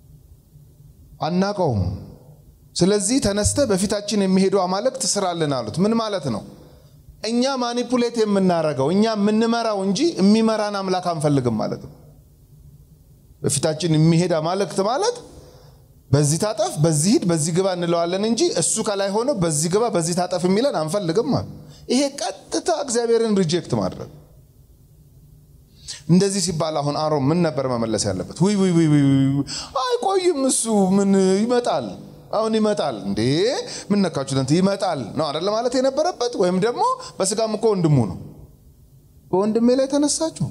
አናቀውም። ስለዚህ ተነስተ በፊታችን የሚሄዱ አማልክት ስራልን አሉት። ምን ማለት ነው? እኛ ማኒፑሌት የምናረገው እኛ የምንመራው እንጂ የሚመራን አምላክ አንፈልግም ማለት ነው። በፊታችን የሚሄድ አማልክት ማለት በዚህ ታጠፍ፣ በዚህ ሂድ፣ በዚህ ግባ እንለዋለን እንጂ እሱ ከላይ ሆኖ በዚህ ግባ፣ በዚህ ታጠፍ የሚለን አንፈልግም ማለት ይሄ ቀጥታ እግዚአብሔርን ሪጀክት ማድረግ። እንደዚህ ሲባል አሁን አሮን ምን ነበር መመለስ ያለበት? ውይ ውይ ውይ አይቆይም፣ እሱ ምን ይመጣል፣ አሁን ይመጣል። እንዴ ምን ነካችሁ? ይመጣል ነው አይደለ ማለት የነበረበት። ወይም ደግሞ በስጋም እኮ ወንድሙ ነው። በወንድሜ ላይ ተነሳችሁ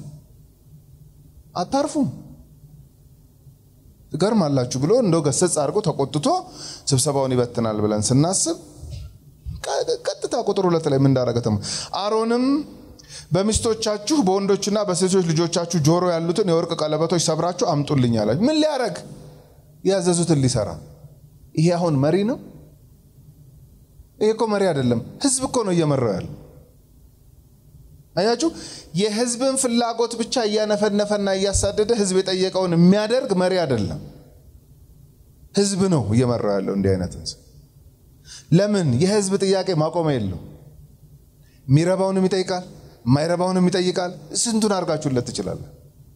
አታርፉም ትገርማላችሁ ብሎ እንደው ገሰጽ አድርጎ ተቆጥቶ ስብሰባውን ይበትናል ብለን ስናስብ ቀጥታ ቁጥር ሁለት ላይ ምን እንዳረገ አሮንም በሚስቶቻችሁ በወንዶችና በሴቶች ልጆቻችሁ ጆሮ ያሉትን የወርቅ ቀለበቶች ሰብራችሁ አምጡልኝ አላችሁ። ምን ሊያረግ? ያዘዙትን ሊሰራ። ይሄ አሁን መሪ ነው? ይሄ እኮ መሪ አይደለም። ህዝብ እኮ ነው እየመራው ያለ። አያችሁ፣ የህዝብን ፍላጎት ብቻ እያነፈነፈና እያሳደደ ህዝብ የጠየቀውን የሚያደርግ መሪ አይደለም። ህዝብ ነው እየመራው ያለው እንዲህ አይነት ህዝብ። ለምን? የህዝብ ጥያቄ ማቆሚያ የለው። የሚረባውንም ይጠይቃል፣ የማይረባውንም ይጠይቃል። ስንቱን አድርጋችሁለት ትችላለን።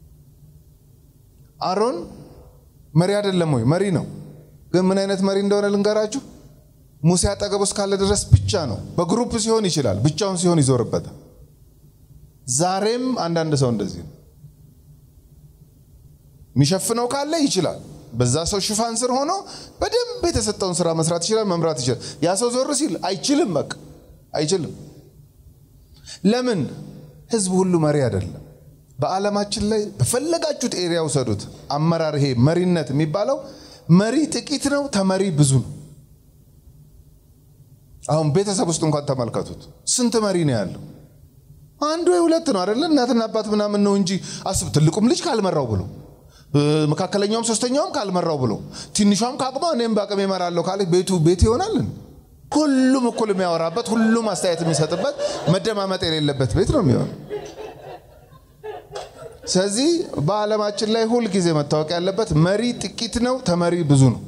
አሮን መሪ አይደለም ወይ? መሪ ነው። ግን ምን አይነት መሪ እንደሆነ ልንገራችሁ። ሙሴ አጠገቡ እስካለ ድረስ ብቻ ነው። በግሩፕ ሲሆን ይችላል፣ ብቻውን ሲሆን ይዞርበታል። ዛሬም አንዳንድ ሰው እንደዚህ ነው። የሚሸፍነው ካለ ይችላል። በዛ ሰው ሽፋን ስር ሆኖ በደንብ የተሰጠውን ስራ መስራት ይችላል፣ መምራት ይችላል። ያ ሰው ዞር ሲል አይችልም፣ በቃ አይችልም። ለምን? ህዝብ ሁሉ መሪ አይደለም። በዓለማችን ላይ በፈለጋችሁት ኤሪያ ውሰዱት። አመራር፣ ይሄ መሪነት የሚባለው መሪ ጥቂት ነው፣ ተመሪ ብዙ ነው። አሁን ቤተሰብ ውስጥ እንኳን ተመልከቱት። ስንት መሪ ነው ያለው? አንዱ ወይ ሁለት ነው አይደለ? እናትና አባት ምናምን ነው እንጂ አስብ። ትልቁም ልጅ ካልመራው ብሎ መካከለኛውም ሶስተኛውም ካልመራው ብሎ ትንሿም ከአቅሟ እኔም በአቅሜ እመራለሁ ካለ ቤቱ ቤት ይሆናልን? ሁሉም እኩል የሚያወራበት ሁሉም አስተያየት የሚሰጥበት መደማመጥ የሌለበት ቤት ነው የሚሆነው። ስለዚህ በዓለማችን ላይ ሁል ጊዜ መታወቅ ያለበት መሪ ጥቂት ነው፣ ተመሪ ብዙ ነው።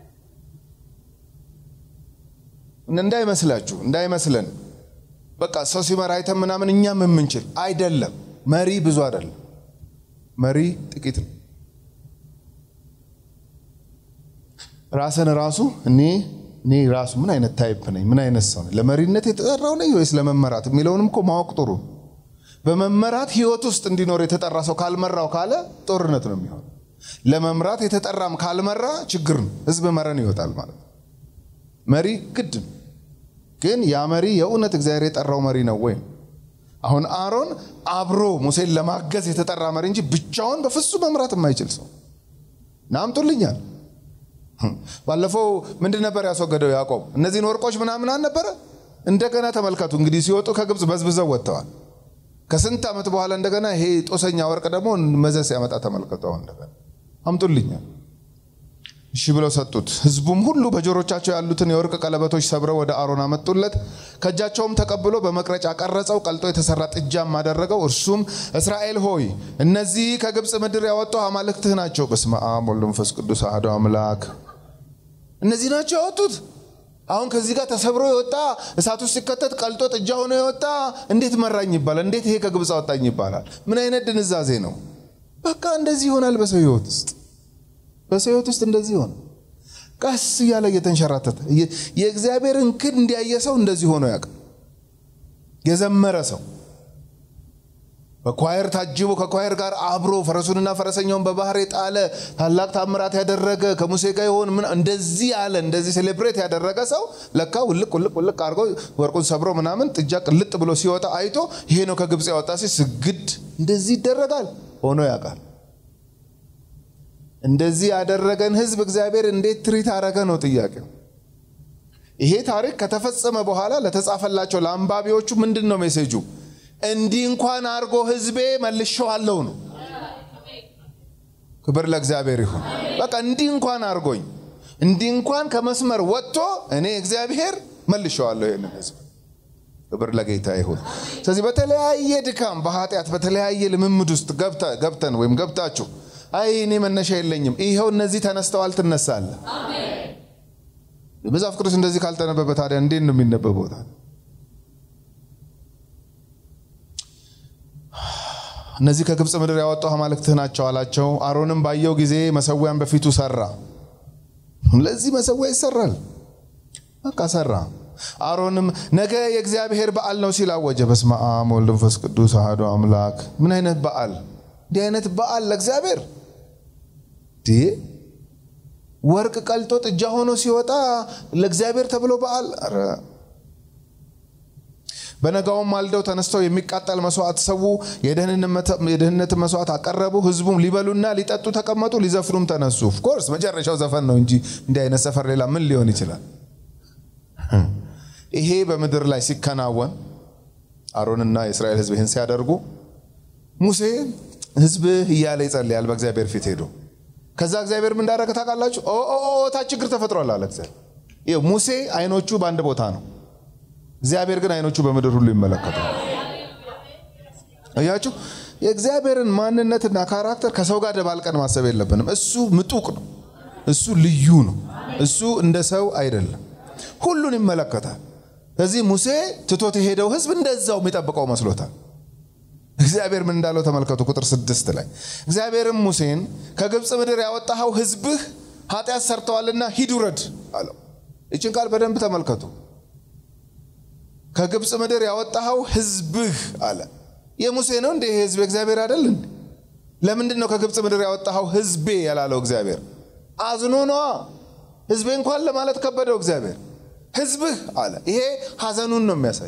እንዳይመስላችሁ እንዳይመስለን በቃ ሰው ሲመራ አይተን ምናምን እኛም የምንችል አይደለም። መሪ ብዙ አይደለም፣ መሪ ጥቂት ነው። ራስን ራሱ እኔ እኔ ራሱ ምን አይነት ታይፕ ነኝ? ምን አይነት ሰው ነኝ? ለመሪነት የተጠራው ነኝ ወይስ ለመመራት የሚለውንም እኮ ማወቅ ጥሩ። በመመራት ህይወት ውስጥ እንዲኖር የተጠራ ሰው ካልመራው ካለ ጦርነት ነው የሚሆን። ለመምራት የተጠራም ካልመራ ችግር ነው። ህዝብ መረን ይወጣል ማለት ነው። መሪ ግድ ነው። ግን ያ መሪ የእውነት እግዚአብሔር የጠራው መሪ ነው ወይ? አሁን አሮን አብሮ ሙሴን ለማገዝ የተጠራ መሪ እንጂ ብቻውን በፍጹም መምራት የማይችል ሰው ናምጡልኛል። ባለፈው ምንድን ነበር ያስወገደው ያዕቆብ? እነዚህን ወርቆች ምናምን አልነበረ? እንደገና ተመልከቱ እንግዲህ ሲወጡ ከግብፅ በዝብዘው ወጥተዋል። ከስንት ዓመት በኋላ እንደገና ይሄ ጦሰኛ ወርቅ ደግሞ መዘዝ ሲያመጣ ተመልከቱ። አሁን እንደገና አምጡልኛል። እሺ ብለው ሰጡት። ህዝቡም ሁሉ በጆሮቻቸው ያሉትን የወርቅ ቀለበቶች ሰብረው ወደ አሮን አመጡለት። ከእጃቸውም ተቀብሎ በመቅረጫ ቀረጸው፣ ቀልጦ የተሰራ ጥጃም አደረገው። እርሱም እስራኤል ሆይ እነዚህ ከግብፅ ምድር ያወጡ አማልክትህ ናቸው። በስመ አብ ወወልድ ወመንፈስ ቅዱስ አሐዱ አምላክ። እነዚህ ናቸው ያወጡት። አሁን ከዚህ ጋር ተሰብሮ የወጣ እሳት ውስጥ ሲከተት ቀልጦ ጥጃ ሆኖ የወጣ እንዴት መራኝ ይባላል? እንዴት ይሄ ከግብፅ አወጣኝ ይባላል? ምን አይነት ድንዛዜ ነው? በቃ እንደዚህ ይሆናል በሰው ህይወት ውስጥ በሰው ህይወት ውስጥ እንደዚህ ሆነ። ቀስ እያለ እየተንሸራተተ የእግዚአብሔርን ክንድ እንዲያየ ሰው እንደዚህ ሆኖ ያውቃል። የዘመረ ሰው በኳየር ታጅቦ ከኳየር ጋር አብሮ ፈረሱንና ፈረሰኛውን በባህር የጣለ ታላቅ ታምራት ያደረገ ከሙሴ ጋር የሆን ምን እንደዚህ ያለ እንደዚህ ሴሌብሬት ያደረገ ሰው ለካ ውልቅ ውልቅ ውልቅ አድርጎ ወርቁን ሰብሮ ምናምን ጥጃ ቅልጥ ብሎ ሲወጣ አይቶ ይሄ ነው ከግብፅ ያወጣ ሲ ስግድ እንደዚህ ይደረጋል ሆኖ ያውቃል። እንደዚህ ያደረገን ህዝብ እግዚአብሔር እንዴት ትሪት አረገ ነው ጥያቄው። ይሄ ታሪክ ከተፈጸመ በኋላ ለተጻፈላቸው ለአንባቢዎቹ ምንድን ነው ሜሴጁ? እንዲህ እንኳን አድርጎ ህዝቤ መልሼዋለሁ ነው። ክብር ለእግዚአብሔር ይሁን። በቃ እንዲህ እንኳን አድርጎኝ እንዲህ እንኳን ከመስመር ወጥቶ እኔ እግዚአብሔር መልሼዋለሁ ይህንን ህዝብ። ክብር ለጌታ ይሁን። ስለዚህ በተለያየ ድካም፣ በኃጢአት በተለያየ ልምምድ ውስጥ ገብተን ወይም ገብታችሁ አይ እኔ መነሻ የለኝም፣ ይኸው እነዚህ ተነስተዋል፣ ትነሳለህ። መጽሐፍ ቅዱስ እንደዚህ ካልተነበበ ታዲያ እንዴት ነው የሚነበበው? እነዚህ ከግብፅ ምድር ያወጣው አማልክትህ ናቸው አላቸው። አሮንም ባየው ጊዜ መሰዊያን በፊቱ ሰራ። ለዚህ መሰዊያ ይሰራል። በቃ ሰራ። አሮንም ነገ የእግዚአብሔር በዓል ነው ሲል አወጀ። በስመ አብ ወወልድ ወመንፈስ ቅዱስ አሐዱ አምላክ። ምን አይነት በዓል? እንዲህ አይነት በዓል ለእግዚአብሔር ወርቅ ቀልጦ ጥጃ ሆኖ ሲወጣ ለእግዚአብሔር ተብሎ በዓል። ኧረ በነጋውም ማልደው ተነስተው የሚቃጠል መስዋዕት ሰው የደህንነትን መስዋዕት አቀረቡ። ህዝቡም ሊበሉና ሊጠጡ ተቀመጡ፣ ሊዘፍኑም ተነሱ። ኦፍኮርስ መጨረሻው ዘፈን ነው እንጂ እንዲህ አይነት ሰፈር ሌላ ምን ሊሆን ይችላል? ይሄ በምድር ላይ ሲከናወን አሮንና የእስራኤል ህዝብ ይህን ሲያደርጉ ሙሴ ህዝብህ እያለ ይጸልያል በእግዚአብሔር ፊት ሄዶ ከዛ እግዚአብሔር ምን እንዳደረገ ታውቃላችሁ? ታ ችግር ተፈጥሯል አለ እግዚአብሔር። ሙሴ አይኖቹ በአንድ ቦታ ነው፣ እግዚአብሔር ግን አይኖቹ በምድር ሁሉ ይመለከታል። እያችሁ የእግዚአብሔርን ማንነትና ካራክተር ከሰው ጋር ደባልቀን ማሰብ የለብንም። እሱ ምጡቅ ነው፣ እሱ ልዩ ነው፣ እሱ እንደ ሰው አይደለም፣ ሁሉን ይመለከታል። ስለዚህ ሙሴ ትቶት የሄደው ህዝብ እንደዛው የሚጠብቀው መስሎታል። እግዚአብሔር ምን እንዳለው ተመልከቱ። ቁጥር ስድስት ላይ እግዚአብሔርም ሙሴን ከግብፅ ምድር ያወጣኸው ህዝብህ ኃጢአት ሰርተዋልና ሂድ ውረድ አለው። ይችን ቃል በደንብ ተመልከቱ። ከግብፅ ምድር ያወጣኸው ህዝብህ አለ። የሙሴ ነው እንደ ይሄ ህዝብ እግዚአብሔር አይደል እንዴ? ለምንድን ነው ከግብፅ ምድር ያወጣኸው ህዝቤ ያላለው እግዚአብሔር? አዝኖ ነዋ። ህዝቤ እንኳን ለማለት ከበደው እግዚአብሔር። ህዝብህ አለ። ይሄ ሀዘኑን ነው የሚያሳይ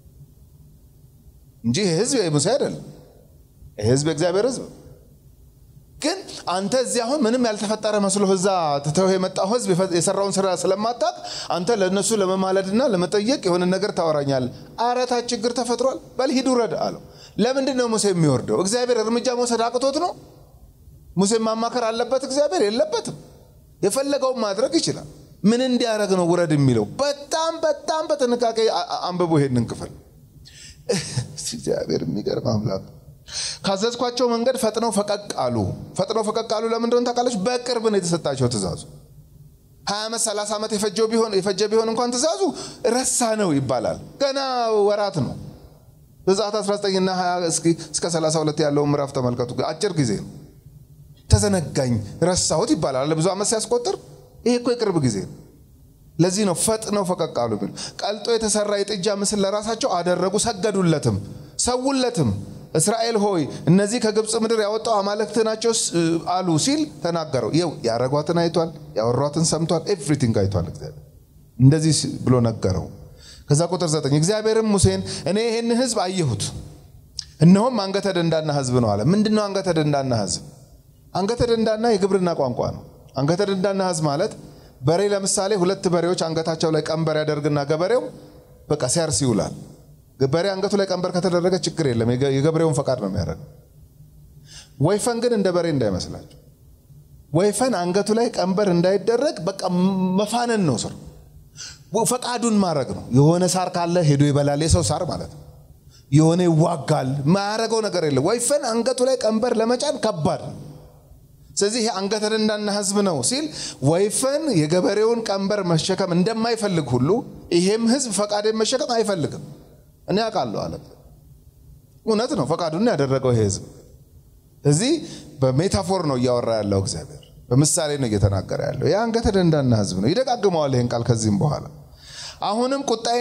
እንጂ ይህ ህዝብ የሙሴ አይደለም። ይህ ህዝብ የእግዚአብሔር ህዝብ ግን አንተ እዚህ አሁን ምንም ያልተፈጠረ መስሎ እዛ ትተው የመጣው ህዝብ የሰራውን ስራ ስለማታቅ አንተ ለእነሱ ለመማለድና ለመጠየቅ የሆነ ነገር ታወራኛል። አረታ ችግር ተፈጥሯል፣ በል ሂድ ውረድ አለው። ለምንድን ነው ሙሴ የሚወርደው? እግዚአብሔር እርምጃ መውሰድ አቅቶት ነው? ሙሴ ማማከር አለበት? እግዚአብሔር የለበትም። የፈለገውን ማድረግ ይችላል። ምን እንዲያደርግ ነው ውረድ የሚለው? በጣም በጣም በጥንቃቄ አንብቦ ይሄንን ክፍል እግዚአብሔር የሚገርም አምላክ ካዘዝኳቸው መንገድ ፈጥነው ፈቀቅ አሉ። ፈጥነው ፈቀቅ አሉ። ለምን እንደሆነ ታውቃለች? በቅርብ ነው የተሰጣቸው ትእዛዙ። ሀያ ዓመት ሰላሳ ዓመት የፈጀ ቢሆን የፈጀ ቢሆን እንኳን ትእዛዙ ረሳ ነው ይባላል። ገና ወራት ነው። ዘጸአት 19 እና 20 እስከ 32 ያለውን ምዕራፍ ተመልከቱ። አጭር ጊዜ ነው። ተዘነጋኝ፣ ረሳሁት ይባላል። ብዙ ዓመት ሲያስቆጥር ይሄ እኮ የቅርብ ጊዜ ነው። ለዚህ ነው ፈጥነው ፈቀቅ አሉ ቢሉ ቀልጦ የተሰራ የጥጃ ምስል ለራሳቸው አደረጉ፣ ሰገዱለትም፣ ሰውለትም። እስራኤል ሆይ እነዚህ ከግብፅ ምድር ያወጣው አማልክት ናቸው አሉ ሲል ተናገረው። ይው ያረጓትን አይቷል፣ ያወሯትን ሰምቷል፣ ኤቭሪቲንግ አይቷል። እግዚአብሔር እንደዚህ ብሎ ነገረው። ከዛ ቁጥር ዘጠኝ እግዚአብሔርም ሙሴን እኔ ይህን ህዝብ አየሁት፣ እነሆም አንገተ ደንዳና ህዝብ ነው አለ። ምንድን ነው አንገተ ደንዳና ህዝብ? አንገተ ደንዳና የግብርና ቋንቋ ነው። አንገተ ደንዳና ህዝብ ማለት በሬ ለምሳሌ ሁለት በሬዎች አንገታቸው ላይ ቀንበር ያደርግና ገበሬው በቃ ሲያርስ ይውላል። በሬ አንገቱ ላይ ቀንበር ከተደረገ ችግር የለም፣ የገበሬውን ፈቃድ ነው የሚያደርገው። ወይፈን ግን እንደ በሬ እንዳይመስላቸው። ወይፈን አንገቱ ላይ ቀንበር እንዳይደረግ በቃ መፋነን ነው ስሩ፣ ፈቃዱን ማድረግ ነው። የሆነ ሳር ካለ ሄዶ ይበላል፣ የሰው ሳር ማለት ነው። የሆነ ይዋጋል፣ ማያረገው ነገር የለም። ወይፈን አንገቱ ላይ ቀንበር ለመጫን ከባድ ነው። ስለዚህ ይሄ አንገተ ደንዳና ህዝብ ነው ሲል ወይፈን የገበሬውን ቀንበር መሸከም እንደማይፈልግ ሁሉ ይሄም ህዝብ ፈቃዴን መሸከም አይፈልግም። እኔ አውቃለሁ አለ። እውነት ነው፣ ፈቃዱን ያደረገው ይሄ ህዝብ። እዚህ በሜታፎር ነው እያወራ ያለው እግዚአብሔር፣ በምሳሌ ነው እየተናገረ ያለው። ይህ አንገተ ደንዳና ህዝብ ነው። ይደጋግመዋል ይህን ቃል ከዚህም በኋላ አሁንም ቁጣዬ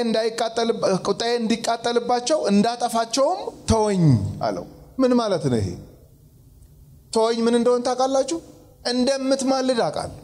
እንዲቃጠልባቸው እንዳጠፋቸውም ተወኝ አለው። ምን ማለት ነው ይሄ? ተወኝ ምን እንደሆን ታውቃላችሁ? እንደምትማልድ አውቃለሁ።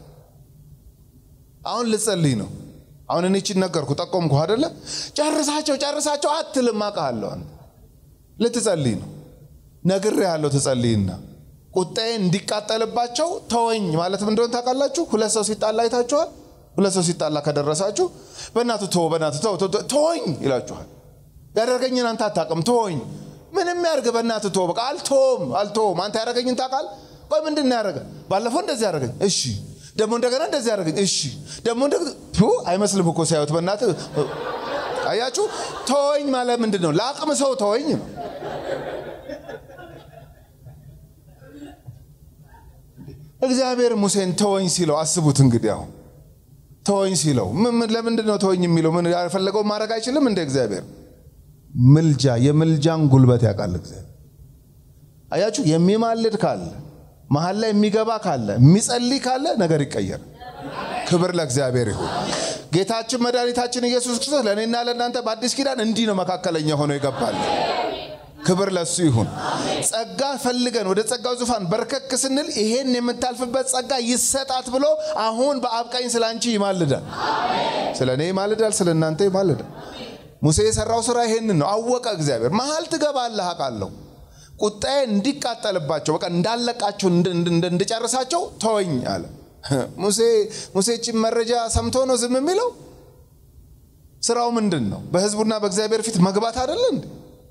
አሁን ልጸልይ ነው። አሁን እኔ ይህችን ነገርኩ ጠቆምኩ አደለ? ጨርሳቸው ጨርሳቸው አትልም፣ አውቃለሁ። አንተ ልትጸልይ ነው። ነግሬሃለሁ፣ ትጸልይና ቁጣዬ እንዲቃጠልባቸው ተወኝ ማለት ምን እንደሆን ታውቃላችሁ? ሁለት ሰው ሲጣላ አይታችኋል? ሁለት ሰው ሲጣላ ከደረሳችሁ በእናቱ ተወው፣ በእናቱ ተው፣ ተወኝ ይላችኋል። ያደርገኝን አንተ አታውቅም፣ ተወኝ ምንም ያርግ በእናት ቶ በቃ አልቶም አልቶም አንተ ያደረገኝን ታውቃል። ቆይ ምንድን ነው ያደረገ? ባለፈው እንደዚህ ያደረገኝ፣ እሺ ደግሞ እንደገና እንደዚህ ያደረገኝ፣ እሺ ደግሞ አይመስልም እኮ ሲያዩት በእናት አያችሁ። ተወኝ ማለት ምንድን ነው? ለአቅም ሰው ተወኝ ነው። እግዚአብሔር ሙሴን ተወኝ ሲለው አስቡት እንግዲህ አሁን ተወኝ ሲለው ለምንድን ነው ተወኝ የሚለው? ምን ያልፈለገው ማድረግ አይችልም እንደ እግዚአብሔር ምልጃ የምልጃን ጉልበት ያውቃል እግዚአብሔር። አያችሁ የሚማልድ ካለ መሀል ላይ የሚገባ ካለ የሚጸልይ ካለ ነገር ይቀየር። ክብር ለእግዚአብሔር ይሁን። ጌታችን መድኃኒታችን ኢየሱስ ክርስቶስ ለእኔና ለእናንተ በአዲስ ኪዳን እንዲህ ነው መካከለኛ ሆኖ ይገባል። ክብር ለሱ ይሁን። ጸጋ ፈልገን ወደ ጸጋው ዙፋን በርከክ ስንል ይሄን የምታልፍበት ጸጋ ይሰጣት ብሎ አሁን በአብ ቀኝ ስለ አንቺ ይማልዳል። ስለ እኔ ይማልዳል፣ ስለ እናንተ ይማልዳል። ሙሴ የሰራው ስራ ይሄንን ነው። አወቀ እግዚአብሔር። መሀል ትገባለህ አውቃለሁ። ቁጣዬ እንዲቃጠልባቸው በቃ እንዳለቃቸው እንድጨርሳቸው ተወኝ አለ ሙሴ። ሙሴችን መረጃ ሰምቶ ነው ዝም የሚለው? ስራው ምንድን ነው? በህዝቡና በእግዚአብሔር ፊት መግባት አይደለ እንዴ?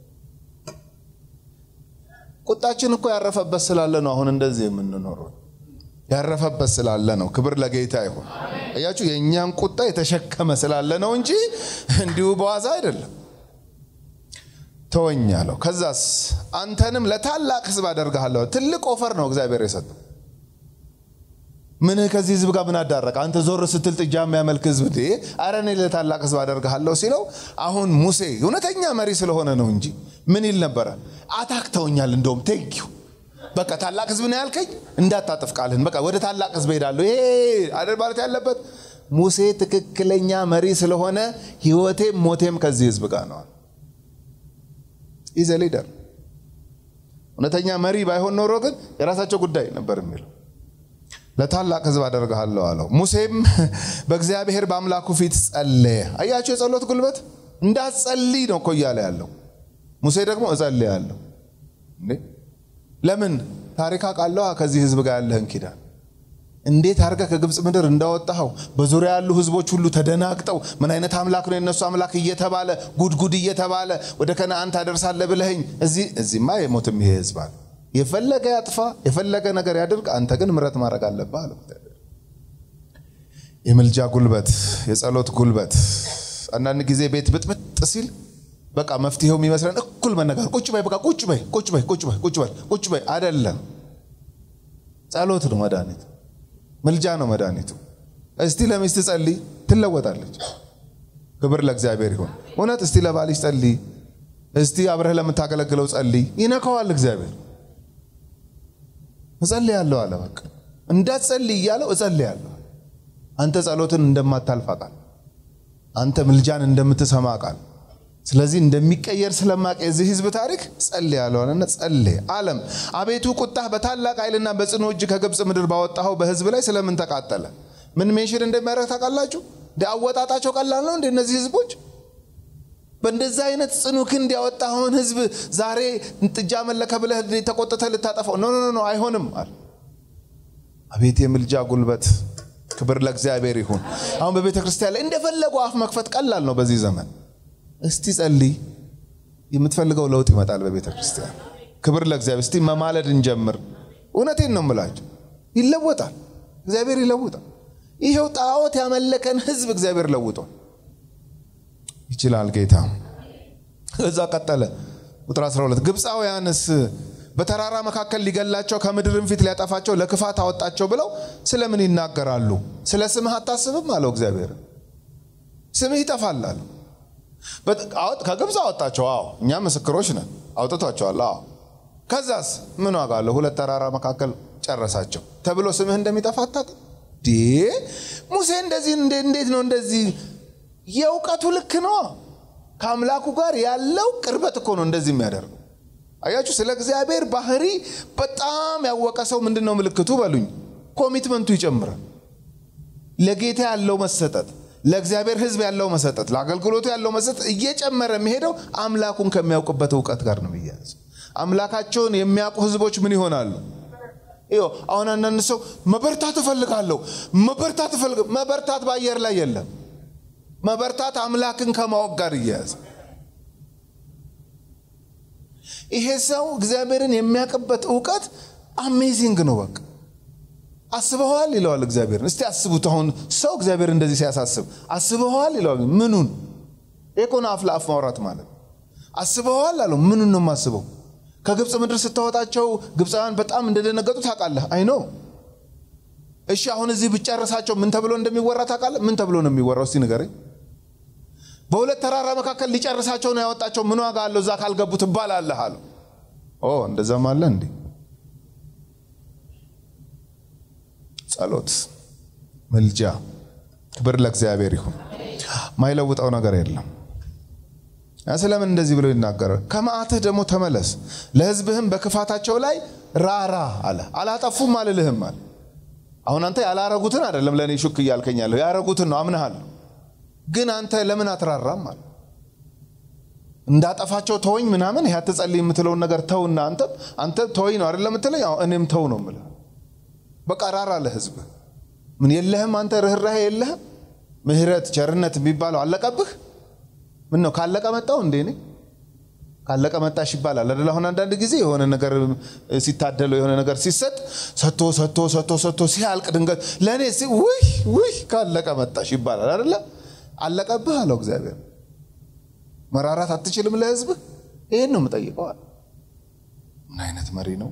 ቁጣችን እኮ ያረፈበት ስላለ ነው አሁን እንደዚህ የምንኖረው ያረፈበት ስላለ ነው። ክብር ለጌታ ይሁን። እያችሁ የእኛን ቁጣ የተሸከመ ስላለ ነው እንጂ እንዲሁ በዋዛ አይደለም። ተወኝ አለው። ከዛስ አንተንም ለታላቅ ህዝብ አደርግሃለሁ። ትልቅ ኦፈር ነው እግዚአብሔር የሰጠው። ምንህ ከዚህ ህዝብ ጋር ምን አዳረቀ? አንተ ዞር ስትል ጥጃ የሚያመልክ ህዝብ ድ አረ እኔ ለታላቅ ህዝብ አደርግሃለሁ ሲለው አሁን ሙሴ እውነተኛ መሪ ስለሆነ ነው እንጂ ምን ይል ነበረ? አታክተውኛል፣ እንደውም ቴንኪው በቃ ታላቅ ህዝብ ነው ያልከኝ፣ እንዳታጥፍ ቃልህን። በቃ ወደ ታላቅ ህዝብ ሄዳለሁ። ይሄ አይደል ማለት ያለበት። ሙሴ ትክክለኛ መሪ ስለሆነ ህይወቴም ሞቴም ከዚህ ህዝብ ጋር ነዋል። ኢዘ ሊደር እውነተኛ መሪ ባይሆን ኖሮ ግን የራሳቸው ጉዳይ ነበር የሚለው። ለታላቅ ህዝብ አደርግሃለሁ አለው። ሙሴም በእግዚአብሔር በአምላኩ ፊት ጸለየ። አያቸው የጸሎት ጉልበት እንዳትጸልይ ነው እኮ እያለ ያለው። ሙሴ ደግሞ እጸልያለሁ እንዴ ለምን ታሪክ አውቃለሁ ከዚህ ህዝብ ጋር ያለህን ኪዳን እንዴት አድርገህ ከግብፅ ምድር እንዳወጣኸው በዙሪያ ያሉ ህዝቦች ሁሉ ተደናግጠው ምን አይነት አምላክ ነው የነሱ አምላክ እየተባለ ጉድጉድ እየተባለ ወደ ከነአን ታደርሳለህ ብለኸኝ እዚህ እዚህማ የሞትም ይሄ ህዝብ አለ የፈለገ ያጥፋ የፈለገ ነገር ያድርግ አንተ ግን ምረት ማድረግ አለብህ አለ የምልጃ ጉልበት የጸሎት ጉልበት አንዳንድ ጊዜ ቤት ብጥብጥ ሲል በቃ መፍትሄው የሚመስለን እኩል መነጋገር ቁጭ በይ በቃ ቁጭ በይ ቁጭ በይ ቁጭ በይ ቁጭ በይ ቁጭ በይ አይደለም ጸሎት ነው መድኃኒት ምልጃ ነው መድኃኒቱ እስቲ ለሚስት ጸልይ ትለወጣለች ክብር ለእግዚአብሔር ይሁን እውነት እስቲ ለባልሽ ጸልይ እስቲ አብረህ ለምታገለግለው ጸልይ ይነካዋል እግዚአብሔር እጸልያለሁ አለ በቃ እንዳትጸልይ እያለው እጸልያለሁ አንተ ጸሎትን እንደማታልፍ አውቃለሁ አንተ ምልጃን እንደምትሰማ ቃል ስለዚህ እንደሚቀየር ስለማቅ የዚህ ህዝብ ታሪክ ጸልይ ያለዋልና ጸልይ አለም አቤቱ ቁጣህ በታላቅ ኃይልና በጽኑ እጅ ከግብፅ ምድር ባወጣኸው በህዝብ ላይ ስለምን ተቃጠለ? ምን ሜንሽን እንደሚያደርግ ታውቃላችሁ? እንደ አወጣጣቸው ቀላል ነው እንደ እነዚህ ህዝቦች በእንደዛ አይነት ጽኑ ክንድ ያወጣኸውን ህዝብ ዛሬ ጥጃ መለከ ብለህ ተቆጥተ ልታጠፋው ኖ ኖ ኖ አይሆንም አለ። አቤት የምልጃ ጉልበት! ክብር ለእግዚአብሔር ይሁን። አሁን በቤተ ክርስቲያን ላይ እንደፈለጉ አፍ መክፈት ቀላል ነው በዚህ ዘመን። እስቲ ጸልይ፣ የምትፈልገው ለውጥ ይመጣል በቤተ ክርስቲያን። ክብር ለእግዚአብሔር። እስቲ መማለድ እንጀምር። እውነቴን ነው የምላቸው፣ ይለወጣል፣ እግዚአብሔር ይለውጣል። ይሄው ጣዖት ያመለከን ህዝብ እግዚአብሔር ለውጧል። ይችላል ጌታ። እዛ ቀጠለ ቁጥር 12 ግብፃውያንስ በተራራ መካከል ሊገላቸው ከምድርም ፊት ሊያጠፋቸው ለክፋት አወጣቸው ብለው ስለምን ይናገራሉ? ስለ ስምህ አታስብም አለው እግዚአብሔር። ስምህ ይጠፋል አለው። ከግብፅ አወጣቸው። አዎ እኛ ምስክሮች ነን፣ አውጥቷቸዋል። አዎ ከዛስ ምን ዋጋ አለው? ሁለት ተራራ መካከል ጨረሳቸው ተብሎ ስምህ እንደሚጠፋ አታውቅም? ሙሴ እንደዚህ እንዴት ነው እንደዚህ የእውቀቱ ልክ ነው። ከአምላኩ ጋር ያለው ቅርበት እኮ ነው እንደዚህ የሚያደርገው። አያችሁ፣ ስለ እግዚአብሔር ባህሪ በጣም ያወቀ ሰው ምንድን ነው ምልክቱ በሉኝ? ኮሚትመንቱ ይጨምራል። ለጌታ ያለው መሰጠት፣ ለእግዚአብሔር ሕዝብ ያለው መሰጠት፣ ለአገልግሎቱ ያለው መሰጠት እየጨመረ የሚሄደው አምላኩን ከሚያውቅበት እውቀት ጋር ነው የሚያያዝ። አምላካቸውን የሚያውቁ ሕዝቦች ምን ይሆናሉ? አሁን አንዳንድ ሰው መበርታት እፈልጋለሁ፣ መበርታት እፈልግ መበርታት በአየር ላይ የለም። መበርታት አምላክን ከማወቅ ጋር እያያዘ ይሄ ሰው እግዚአብሔርን የሚያውቅበት እውቀት አሜዚንግ ነው። በቃ አስበኸዋል ይለዋል እግዚአብሔርን። እስቲ አስቡት። አሁን ሰው እግዚአብሔር እንደዚህ ሲያሳስብ አስበኸዋል ይለዋል። ምኑን? የኮነ አፍ ለአፍ ማውራት ማለት አስበኸዋል አለው። ምኑን ነው የማስበው? ከግብፅ ምድር ስታወጣቸው ግብፃውያን በጣም እንደደነገጡ ታውቃለህ። አይኖ እሺ፣ አሁን እዚህ ብጨርሳቸው ምን ተብሎ እንደሚወራ ታውቃለህ? ምን ተብሎ ነው የሚወራው? እስቲ ንገረኝ። በሁለት ተራራ መካከል ሊጨርሳቸው ነው ያወጣቸው። ምን ዋጋ አለው እዛ ካልገቡ ትባላለህ አለው። ኦ እንደዛም አለ እንዴ? ጸሎት፣ ምልጃ፣ ክብር ለእግዚአብሔር ይሁን። ማይለውጠው ነገር የለም። ስለምን እንደዚህ ብሎ ይናገራል? ከመዓትህ ደግሞ ተመለስ፣ ለሕዝብህም በክፋታቸው ላይ ራራ አለ። አላጠፉም አልልህም አለ። አሁን አንተ ያላረጉትን አይደለም ለእኔ ሹክ እያልከኛለሁ፣ ያረጉትን ነው አምንሃለሁ። ግን አንተ ለምን አትራራም አለ። እንዳጠፋቸው ተወኝ ምናምን ይህ አትጸልይ የምትለውን ነገር ተውና አንተ አንተ ተወኝ ነው አይደለም የምትለኝ? እኔም ተው ነው የምልህ። በቃ ራራ ለሕዝብ ምን የለህም አንተ ርኅራሄ የለህም? ምሕረት ቸርነት የሚባለው አለቀብህ? ምን ነው ካለቀ መጣው እንዴ? እኔ ካለቀ መጣሽ ይባላል አይደል? አሁን አንዳንድ ጊዜ የሆነ ነገር ሲታደለው የሆነ ነገር ሲሰጥ ሰጥቶ ሰጥቶ ሰጥቶ ሰጥቶ ሲያልቅ ድንገት ለእኔ ውይ ውይ ካለቀ መጣሽ ይባላል አይደለ? አለቀብህ አለው እግዚአብሔር። መራራት አትችልም ለሕዝብህ? ይህን ነው የምጠይቀዋል። ምን አይነት መሪ ነው?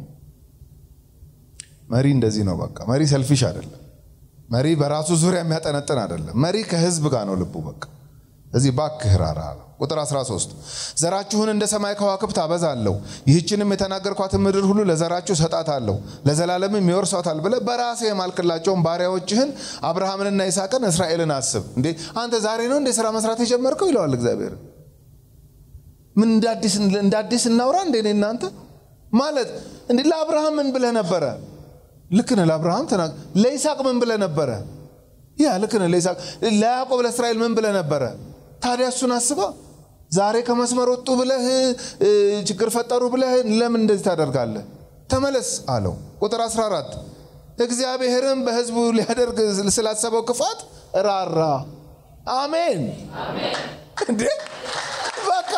መሪ እንደዚህ ነው። በቃ መሪ ሰልፊሽ አይደለም። መሪ በራሱ ዙሪያ የሚያጠነጥን አይደለም። መሪ ከሕዝብ ጋር ነው ልቡ። በቃ እዚህ ባክህ ራራ አለው። ቁጥር 13 ዘራችሁን እንደ ሰማይ ከዋክብት አበዛለሁ፣ ይህችንም የተናገርኳትን ምድር ሁሉ ለዘራችሁ ሰጣታለሁ፣ ለዘላለምም ይወርሷታል ብለህ በራሴ የማልክላቸውን ባሪያዎችህን አብርሃምንና ይስሐቅን እስራኤልን አስብ። እንዴ አንተ ዛሬ ነው እንደ ስራ መስራት የጀመርከው ይለዋል እግዚአብሔር። ምን እንደ አዲስ እናውራ እንዴ እናንተ ማለት እንዴ ለአብርሃም ምን ብለህ ነበረ? ልክ ነህ። ለአብርሃም ተናግ ለይስሐቅ ምን ብለህ ነበረ? ያ ልክ ነህ። ለይስሐቅ ለያዕቆብ ለእስራኤል ምን ብለህ ነበረ? ታዲያ እሱን አስባ ዛሬ ከመስመር ወጡ ብለህ ችግር ፈጠሩ ብለህ ለምን እንደዚህ ታደርጋለህ? ተመለስ አለው። ቁጥር 14 እግዚአብሔርም በሕዝቡ ሊያደርግ ስላሰበው ክፋት ራራ። አሜን። እንዴ በቃ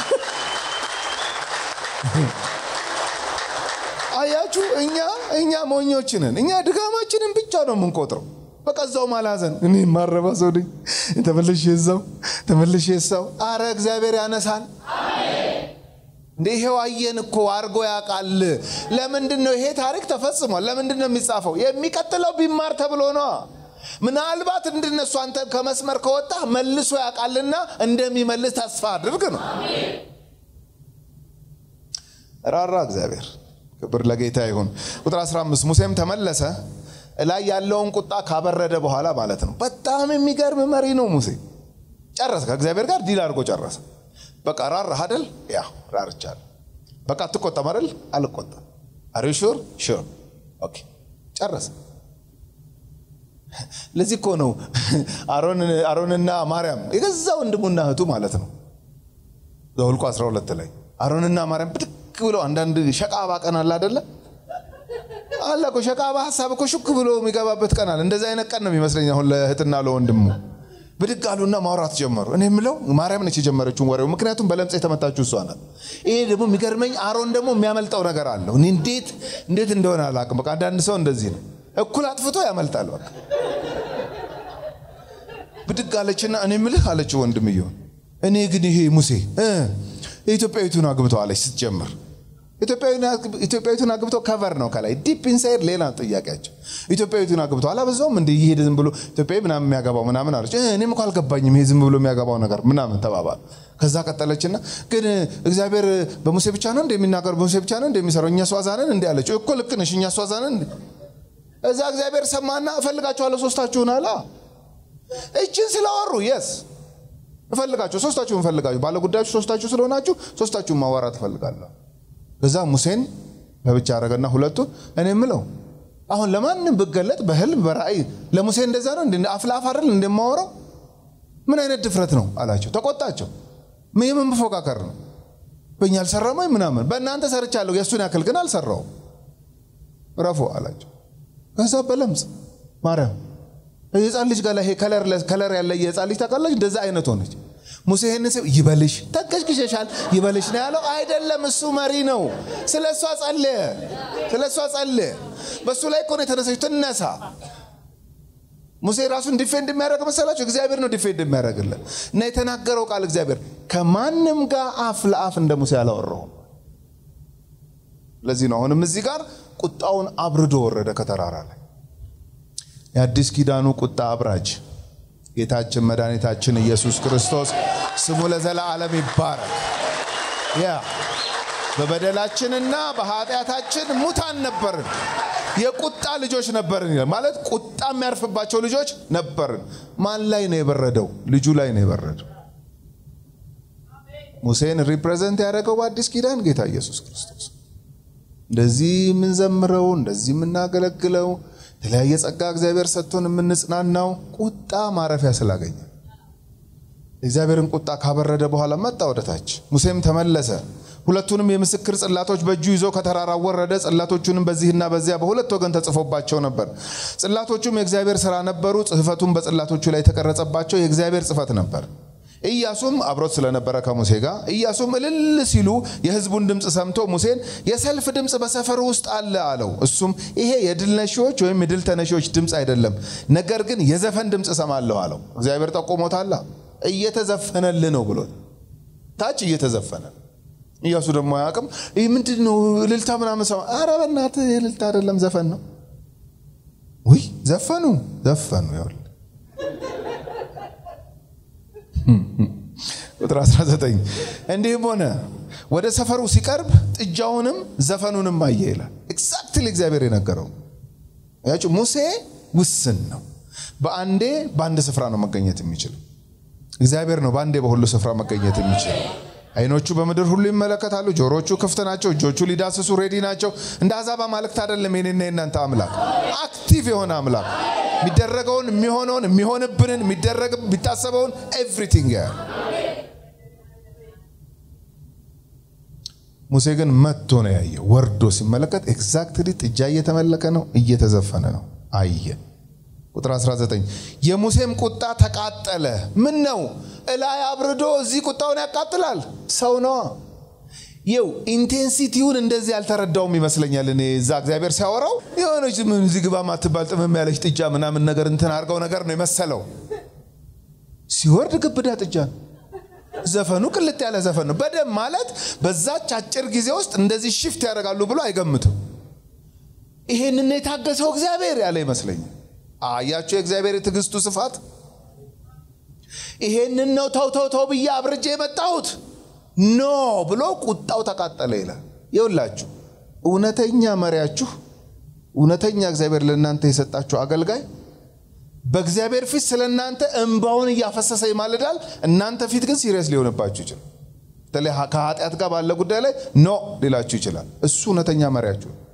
አያችሁ፣ እኛ እኛ ሞኞች ነን። እኛ ድጋማችንን ብቻ ነው የምንቆጥረው። በቃ እዛው ማላዘን እኔ ማረባ ሰው ነኝ። ተመልሼ እዛው ተመልሼ እዛው። አረ እግዚአብሔር ያነሳል እንዴ! ይሄው አየን እኮ አርጎ ያውቃል። ለምንድን ነው ይሄ ታሪክ ተፈጽሟል? ለምንድን ነው የሚጻፈው? የሚቀጥለው ቢማር ተብሎ ነዋ። ምናልባት እንድነሱ አንተ ከመስመር ከወጣ መልሶ ያውቃልና እንደሚመልስ ተስፋ አድርግ ነው። ራራ እግዚአብሔር። ክብር ለጌታ ይሁን። ቁጥር 15 ሙሴም ተመለሰ ላይ ያለውን ቁጣ ካበረደ በኋላ ማለት ነው። በጣም የሚገርም መሪ ነው ሙሴ። ጨረሰ። ከእግዚአብሔር ጋር ዲል አድርጎ ጨረሰ። በቃ ራራህ አይደል? ያ ራርቻለሁ። በቃ አትቆጣም አይደል? አልቆጣም። አር ዩ ሹር? ሹር። ኦኬ ጨረሰ። ለዚህ እኮ ነው አሮንና ማርያም የገዛ ወንድሙና እህቱ ማለት ነው ዘኍልቍ 12 ላይ አሮንና ማርያም ብድግ ብለው አንዳንድ ሸቃባ ቀን አለ አይደለ አለ እኮ ሸቃባ ሀሳብ እኮ ሹክ ብሎ የሚገባበት ቀን አለ። እንደዚህ አይነት ቀን ነው የሚመስለኝ አሁን ለእህትና ለወንድሙ ብድግ አሉና ማውራት ጀመሩ። እኔ የምለው ማርያም ነች የጀመረችውን ወሬው፣ ምክንያቱም በለምጽ የተመታችው እሷ ናት። ይሄ ደግሞ የሚገርመኝ አሮን ደግሞ የሚያመልጠው ነገር አለው። እኔ እንዴት እንዴት እንደሆነ አላውቅም። በቃ አንዳንድ ሰው እንደዚህ ነው፣ እኩል አጥፍቶ ያመልጣል። በቃ ብድግ አለችና እኔ የምልህ አለችው ወንድምየውን፣ እኔ ግን ይሄ ሙሴ የኢትዮጵያዊቱን አግብተው አለች ስትጀምር ኢትዮጵያዊቱን አግብቶ ከቨር ነው ከላይ ዲፕ ኢንሳይድ ሌላ ጥያቄያቸው። ኢትዮጵያዊቱን አግብቶ አላበዛውም እንደ እየሄደ ዝም ብሎ ኢትዮጵያዊ ምናምን የሚያገባው ምናምን አለች። እኔም እኮ አልገባኝም ይሄ ዝም ብሎ የሚያገባው ነገር ምናምን ተባባሉ። ከዛ ቀጠለችና ግን እግዚአብሔር በሙሴ ብቻ ነው እንደሚናገር በሙሴ ብቻ ነው እንደሚሰራው እኛ ሷዛንን እንዲ አለችው። እኮ ልክ ነሽ፣ እኛ ሷዛንን እዛ እግዚአብሔር ሰማና እፈልጋችኋለሁ ሶስታችሁን አላ እችን ስላወሩ የስ እፈልጋችሁ ሶስታችሁን እፈልጋችሁ ባለጉዳዮች ሶስታችሁ ስለሆናችሁ ሶስታችሁን ማዋራት እፈልጋለሁ። ከዛ ሙሴን በብቻ አረገና ሁለቱ እኔ የምለው አሁን ለማንም ብገለጥ በህልም በራእይ ለሙሴ እንደዛ ነው እንደ አፍላፍ አይደል እንደማወራው ምን አይነት ድፍረት ነው አላቸው። ተቆጣቸው። የምን መፎካከር ነው? በእኛ አልሰራም ወይ ምናምን፣ በእናንተ ሰርቻለሁ የእሱን ያክል ግን አልሰራውም። ረፎ አላቸው። ከዛ በለምጽ ማርያም የህፃን ልጅ ጋር ይሄ ከለር ያለ የህፃን ልጅ ታውቃለች፣ እንደዛ አይነት ሆነች። ሙሴ ይህን ሲል ይበልሽ ተንቀሽቅሸሻል ይበልሽ ነው ያለው። አይደለም እሱ መሪ ነው። ስለ እሷ ጸለየ፣ ስለ እሷ ጸለየ። በእሱ ላይ እኮ ነው የተነሳች። ትነሳ። ሙሴ ራሱን ዲፌንድ የሚያደርግ መሰላቸው? እግዚአብሔር ነው ዲፌንድ የሚያደርግለት እና የተናገረው ቃል እግዚአብሔር ከማንም ጋር አፍ ለአፍ እንደ ሙሴ አላወራውም። ለዚህ ነው አሁንም እዚህ ጋር ቁጣውን አብርዶ ወረደ ከተራራ ላይ የአዲስ ኪዳኑ ቁጣ አብራጅ ጌታችን መድኃኒታችን ኢየሱስ ክርስቶስ ስሙ ለዘላለም ይባረክ። ያ በበደላችንና በኃጢአታችን ሙታን ነበርን፣ የቁጣ ልጆች ነበርን ይላል። ማለት ቁጣ የሚያርፍባቸው ልጆች ነበርን። ማን ላይ ነው የበረደው? ልጁ ላይ ነው የበረደው። ሙሴን ሪፕሬዘንት ያደረገው በአዲስ ኪዳን ጌታ ኢየሱስ ክርስቶስ። እንደዚህ የምንዘምረው እንደዚህ የምናገለግለው የተለያየ ጸጋ እግዚአብሔር ሰጥቶን የምንጽናናው ቁጣ ማረፊያ ስላገኘ እግዚአብሔርን ቁጣ ካበረደ በኋላ መጣ ወደታች። ሙሴም ተመለሰ፣ ሁለቱንም የምስክር ጽላቶች በእጁ ይዞ ከተራራ ወረደ። ጽላቶቹንም በዚህና በዚያ በሁለት ወገን ተጽፎባቸው ነበር። ጽላቶቹም የእግዚአብሔር ሥራ ነበሩ። ጽሕፈቱም በጽላቶቹ ላይ የተቀረጸባቸው የእግዚአብሔር ጽሕፈት ነበር። ኢያሱም አብሮት ስለነበረ ከሙሴ ጋር ኢያሱም እልል ሲሉ የሕዝቡን ድምፅ ሰምቶ ሙሴን የሰልፍ ድምፅ በሰፈሩ ውስጥ አለ አለው። እሱም ይሄ የድል ነሺዎች ወይም የድል ተነሺዎች ድምፅ አይደለም፣ ነገር ግን የዘፈን ድምፅ እሰማለሁ አለው። እግዚአብሔር ጠቆሞታላ። እየተዘፈነል ነው ብሎት ታች እየተዘፈነ ኢያሱ ደግሞ አያውቅም። ይህ ምንድን ነው እልልታ ምናምን ሰማ። ኧረ በእናትህ እልልታ አይደለም ዘፈን ነው። ውይ ዘፈኑ ዘፈኑ ይኸውልህ ቁጥር 19 እንዲህም ሆነ ወደ ሰፈሩ ሲቀርብ ጥጃውንም ዘፈኑንም አየ ይላል። ኤግዛክትሊ እግዚአብሔር የነገረው ያችሁ ሙሴ ውስን ነው። በአንዴ በአንድ ስፍራ ነው መገኘት የሚችል እግዚአብሔር ነው በአንዴ በሁሉ ስፍራ መገኘት የሚችል። አይኖቹ በምድር ሁሉ ይመለከታሉ፣ ጆሮቹ ክፍት ናቸው፣ እጆቹ ሊዳስሱ ሬዲ ናቸው። እንደ አሕዛብ አማልክት አይደለም የኔና የናንተ አምላክ፣ አክቲቭ የሆነ አምላክ የሚደረገውን የሚሆነውን የሚሆንብንን የሚደረግ የሚታሰበውን ኤቭሪቲንግ ያ ሙሴ ግን መጥቶ ነው ያየው። ወርዶ ሲመለከት ኤግዛክትሊ ጥጃ እየተመለከ ነው፣ እየተዘፈነ ነው አየ። ቁጥር 19 የሙሴም ቁጣ ተቃጠለ። ምን ነው እላይ አብርዶ እዚህ ቁጣውን ያቃጥላል? ሰው ነዋ። ይው ኢንቴንሲቲውን እንደዚህ ያልተረዳውም ይመስለኛል። እኔ እዛ እግዚአብሔር ሲያወራው የሆነች ምን እዚህ ግባ ማትባል ጥምም ያለች ጥጃ ምናምን ነገር እንትን አድርገው ነገር ነው የመሰለው። ሲወርድ ግብዳ ጥጃ ነው። ዘፈኑ ቅልጥ ያለ ዘፈን ነው። በደም ማለት በዛች አጭር ጊዜ ውስጥ እንደዚህ ሽፍት ያደርጋሉ ብሎ አይገምትም። ይሄንን የታገሰው እግዚአብሔር ያለ ይመስለኛል። አያችሁ የእግዚአብሔር የትዕግስቱ ስፋት። ይሄንን ነው ተው ተው ተው ብዬ አብርጄ የመጣሁት ኖ ብሎ ቁጣው ተቃጠለ ይላል። ይውላችሁ እውነተኛ መሪያችሁ፣ እውነተኛ እግዚአብሔር ለእናንተ የሰጣችሁ አገልጋይ በእግዚአብሔር ፊት ስለ እናንተ እንባውን እያፈሰሰ ይማልዳል። እናንተ ፊት ግን ሲሪየስ ሊሆንባችሁ ይችላል። በተለይ ከኃጢአት ጋር ባለ ጉዳይ ላይ ኖ ሊላችሁ ይችላል። እሱ እውነተኛ መሪያችሁ ነው።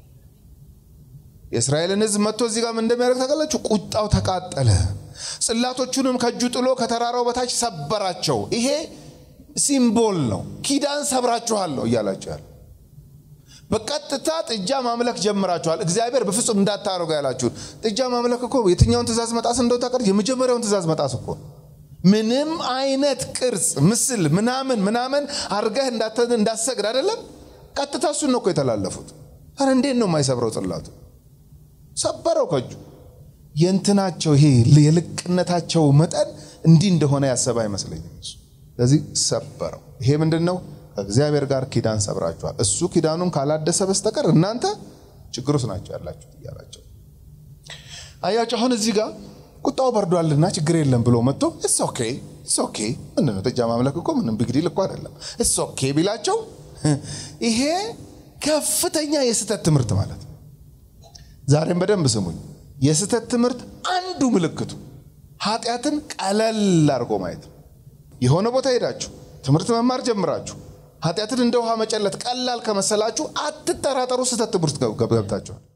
የእስራኤልን ሕዝብ መጥቶ እዚህ ጋር ምን እንደሚያደርግ ታውቃላችሁ? ቁጣው ተቃጠለ፣ ጽላቶቹንም ከእጁ ጥሎ ከተራራው በታች ሰበራቸው። ይሄ ሲምቦል ነው። ኪዳን ሰብራችኋል ነው እያላችሁ ያለ በቀጥታ ጥጃ ማምለክ ጀምራችኋል። እግዚአብሔር በፍጹም እንዳታደርጉ ያላችሁን ጥጃ ማምለክ እኮ የትኛውን ትእዛዝ መጣስ እንደው ታውቃለች? የመጀመሪያውን ትእዛዝ መጣስ እኮ ምንም አይነት ቅርጽ፣ ምስል ምናምን ምናምን አድርገህ እንዳሰግድ አይደለም። ቀጥታ እሱን ነው እኮ የተላለፉት። ኧረ እንዴት ነው የማይሰብረው ጽላቱ? ሰበረው ከእጁ። የእንትናቸው ይሄ የልቅነታቸው መጠን እንዲህ እንደሆነ ያሰበ አይመስለኝም እሱ። ስለዚህ ሰበረው። ይሄ ምንድን ነው? ከእግዚአብሔር ጋር ኪዳን ሰብራችኋል። እሱ ኪዳኑን ካላደሰ በስተቀር እናንተ ችግር ውስጥ ናቸው ያላችሁት እያላቸው አያቸው። አሁን እዚህ ጋር ቁጣው በርዷልና ችግር የለም ብሎ መጥቶ እስ ኦኬ እስ ኦኬ ምንድን ነው ጥጃ ማምለክ እኮ ምንም ቢግዲል እኮ አይደለም እስ ኦኬ ቢላቸው ይሄ ከፍተኛ የስህተት ትምህርት ማለት ነው። ዛሬም በደንብ ስሙኝ። የስህተት ትምህርት አንዱ ምልክቱ ኃጢአትን ቀለል አድርጎ ማየት ነው። የሆነ ቦታ ሄዳችሁ ትምህርት መማር ጀምራችሁ ኃጢአትን እንደ ውሃ መጨለት ቀላል ከመሰላችሁ አትጠራጠሩ፣ ስህተት ትምህርት ገብታችኋል።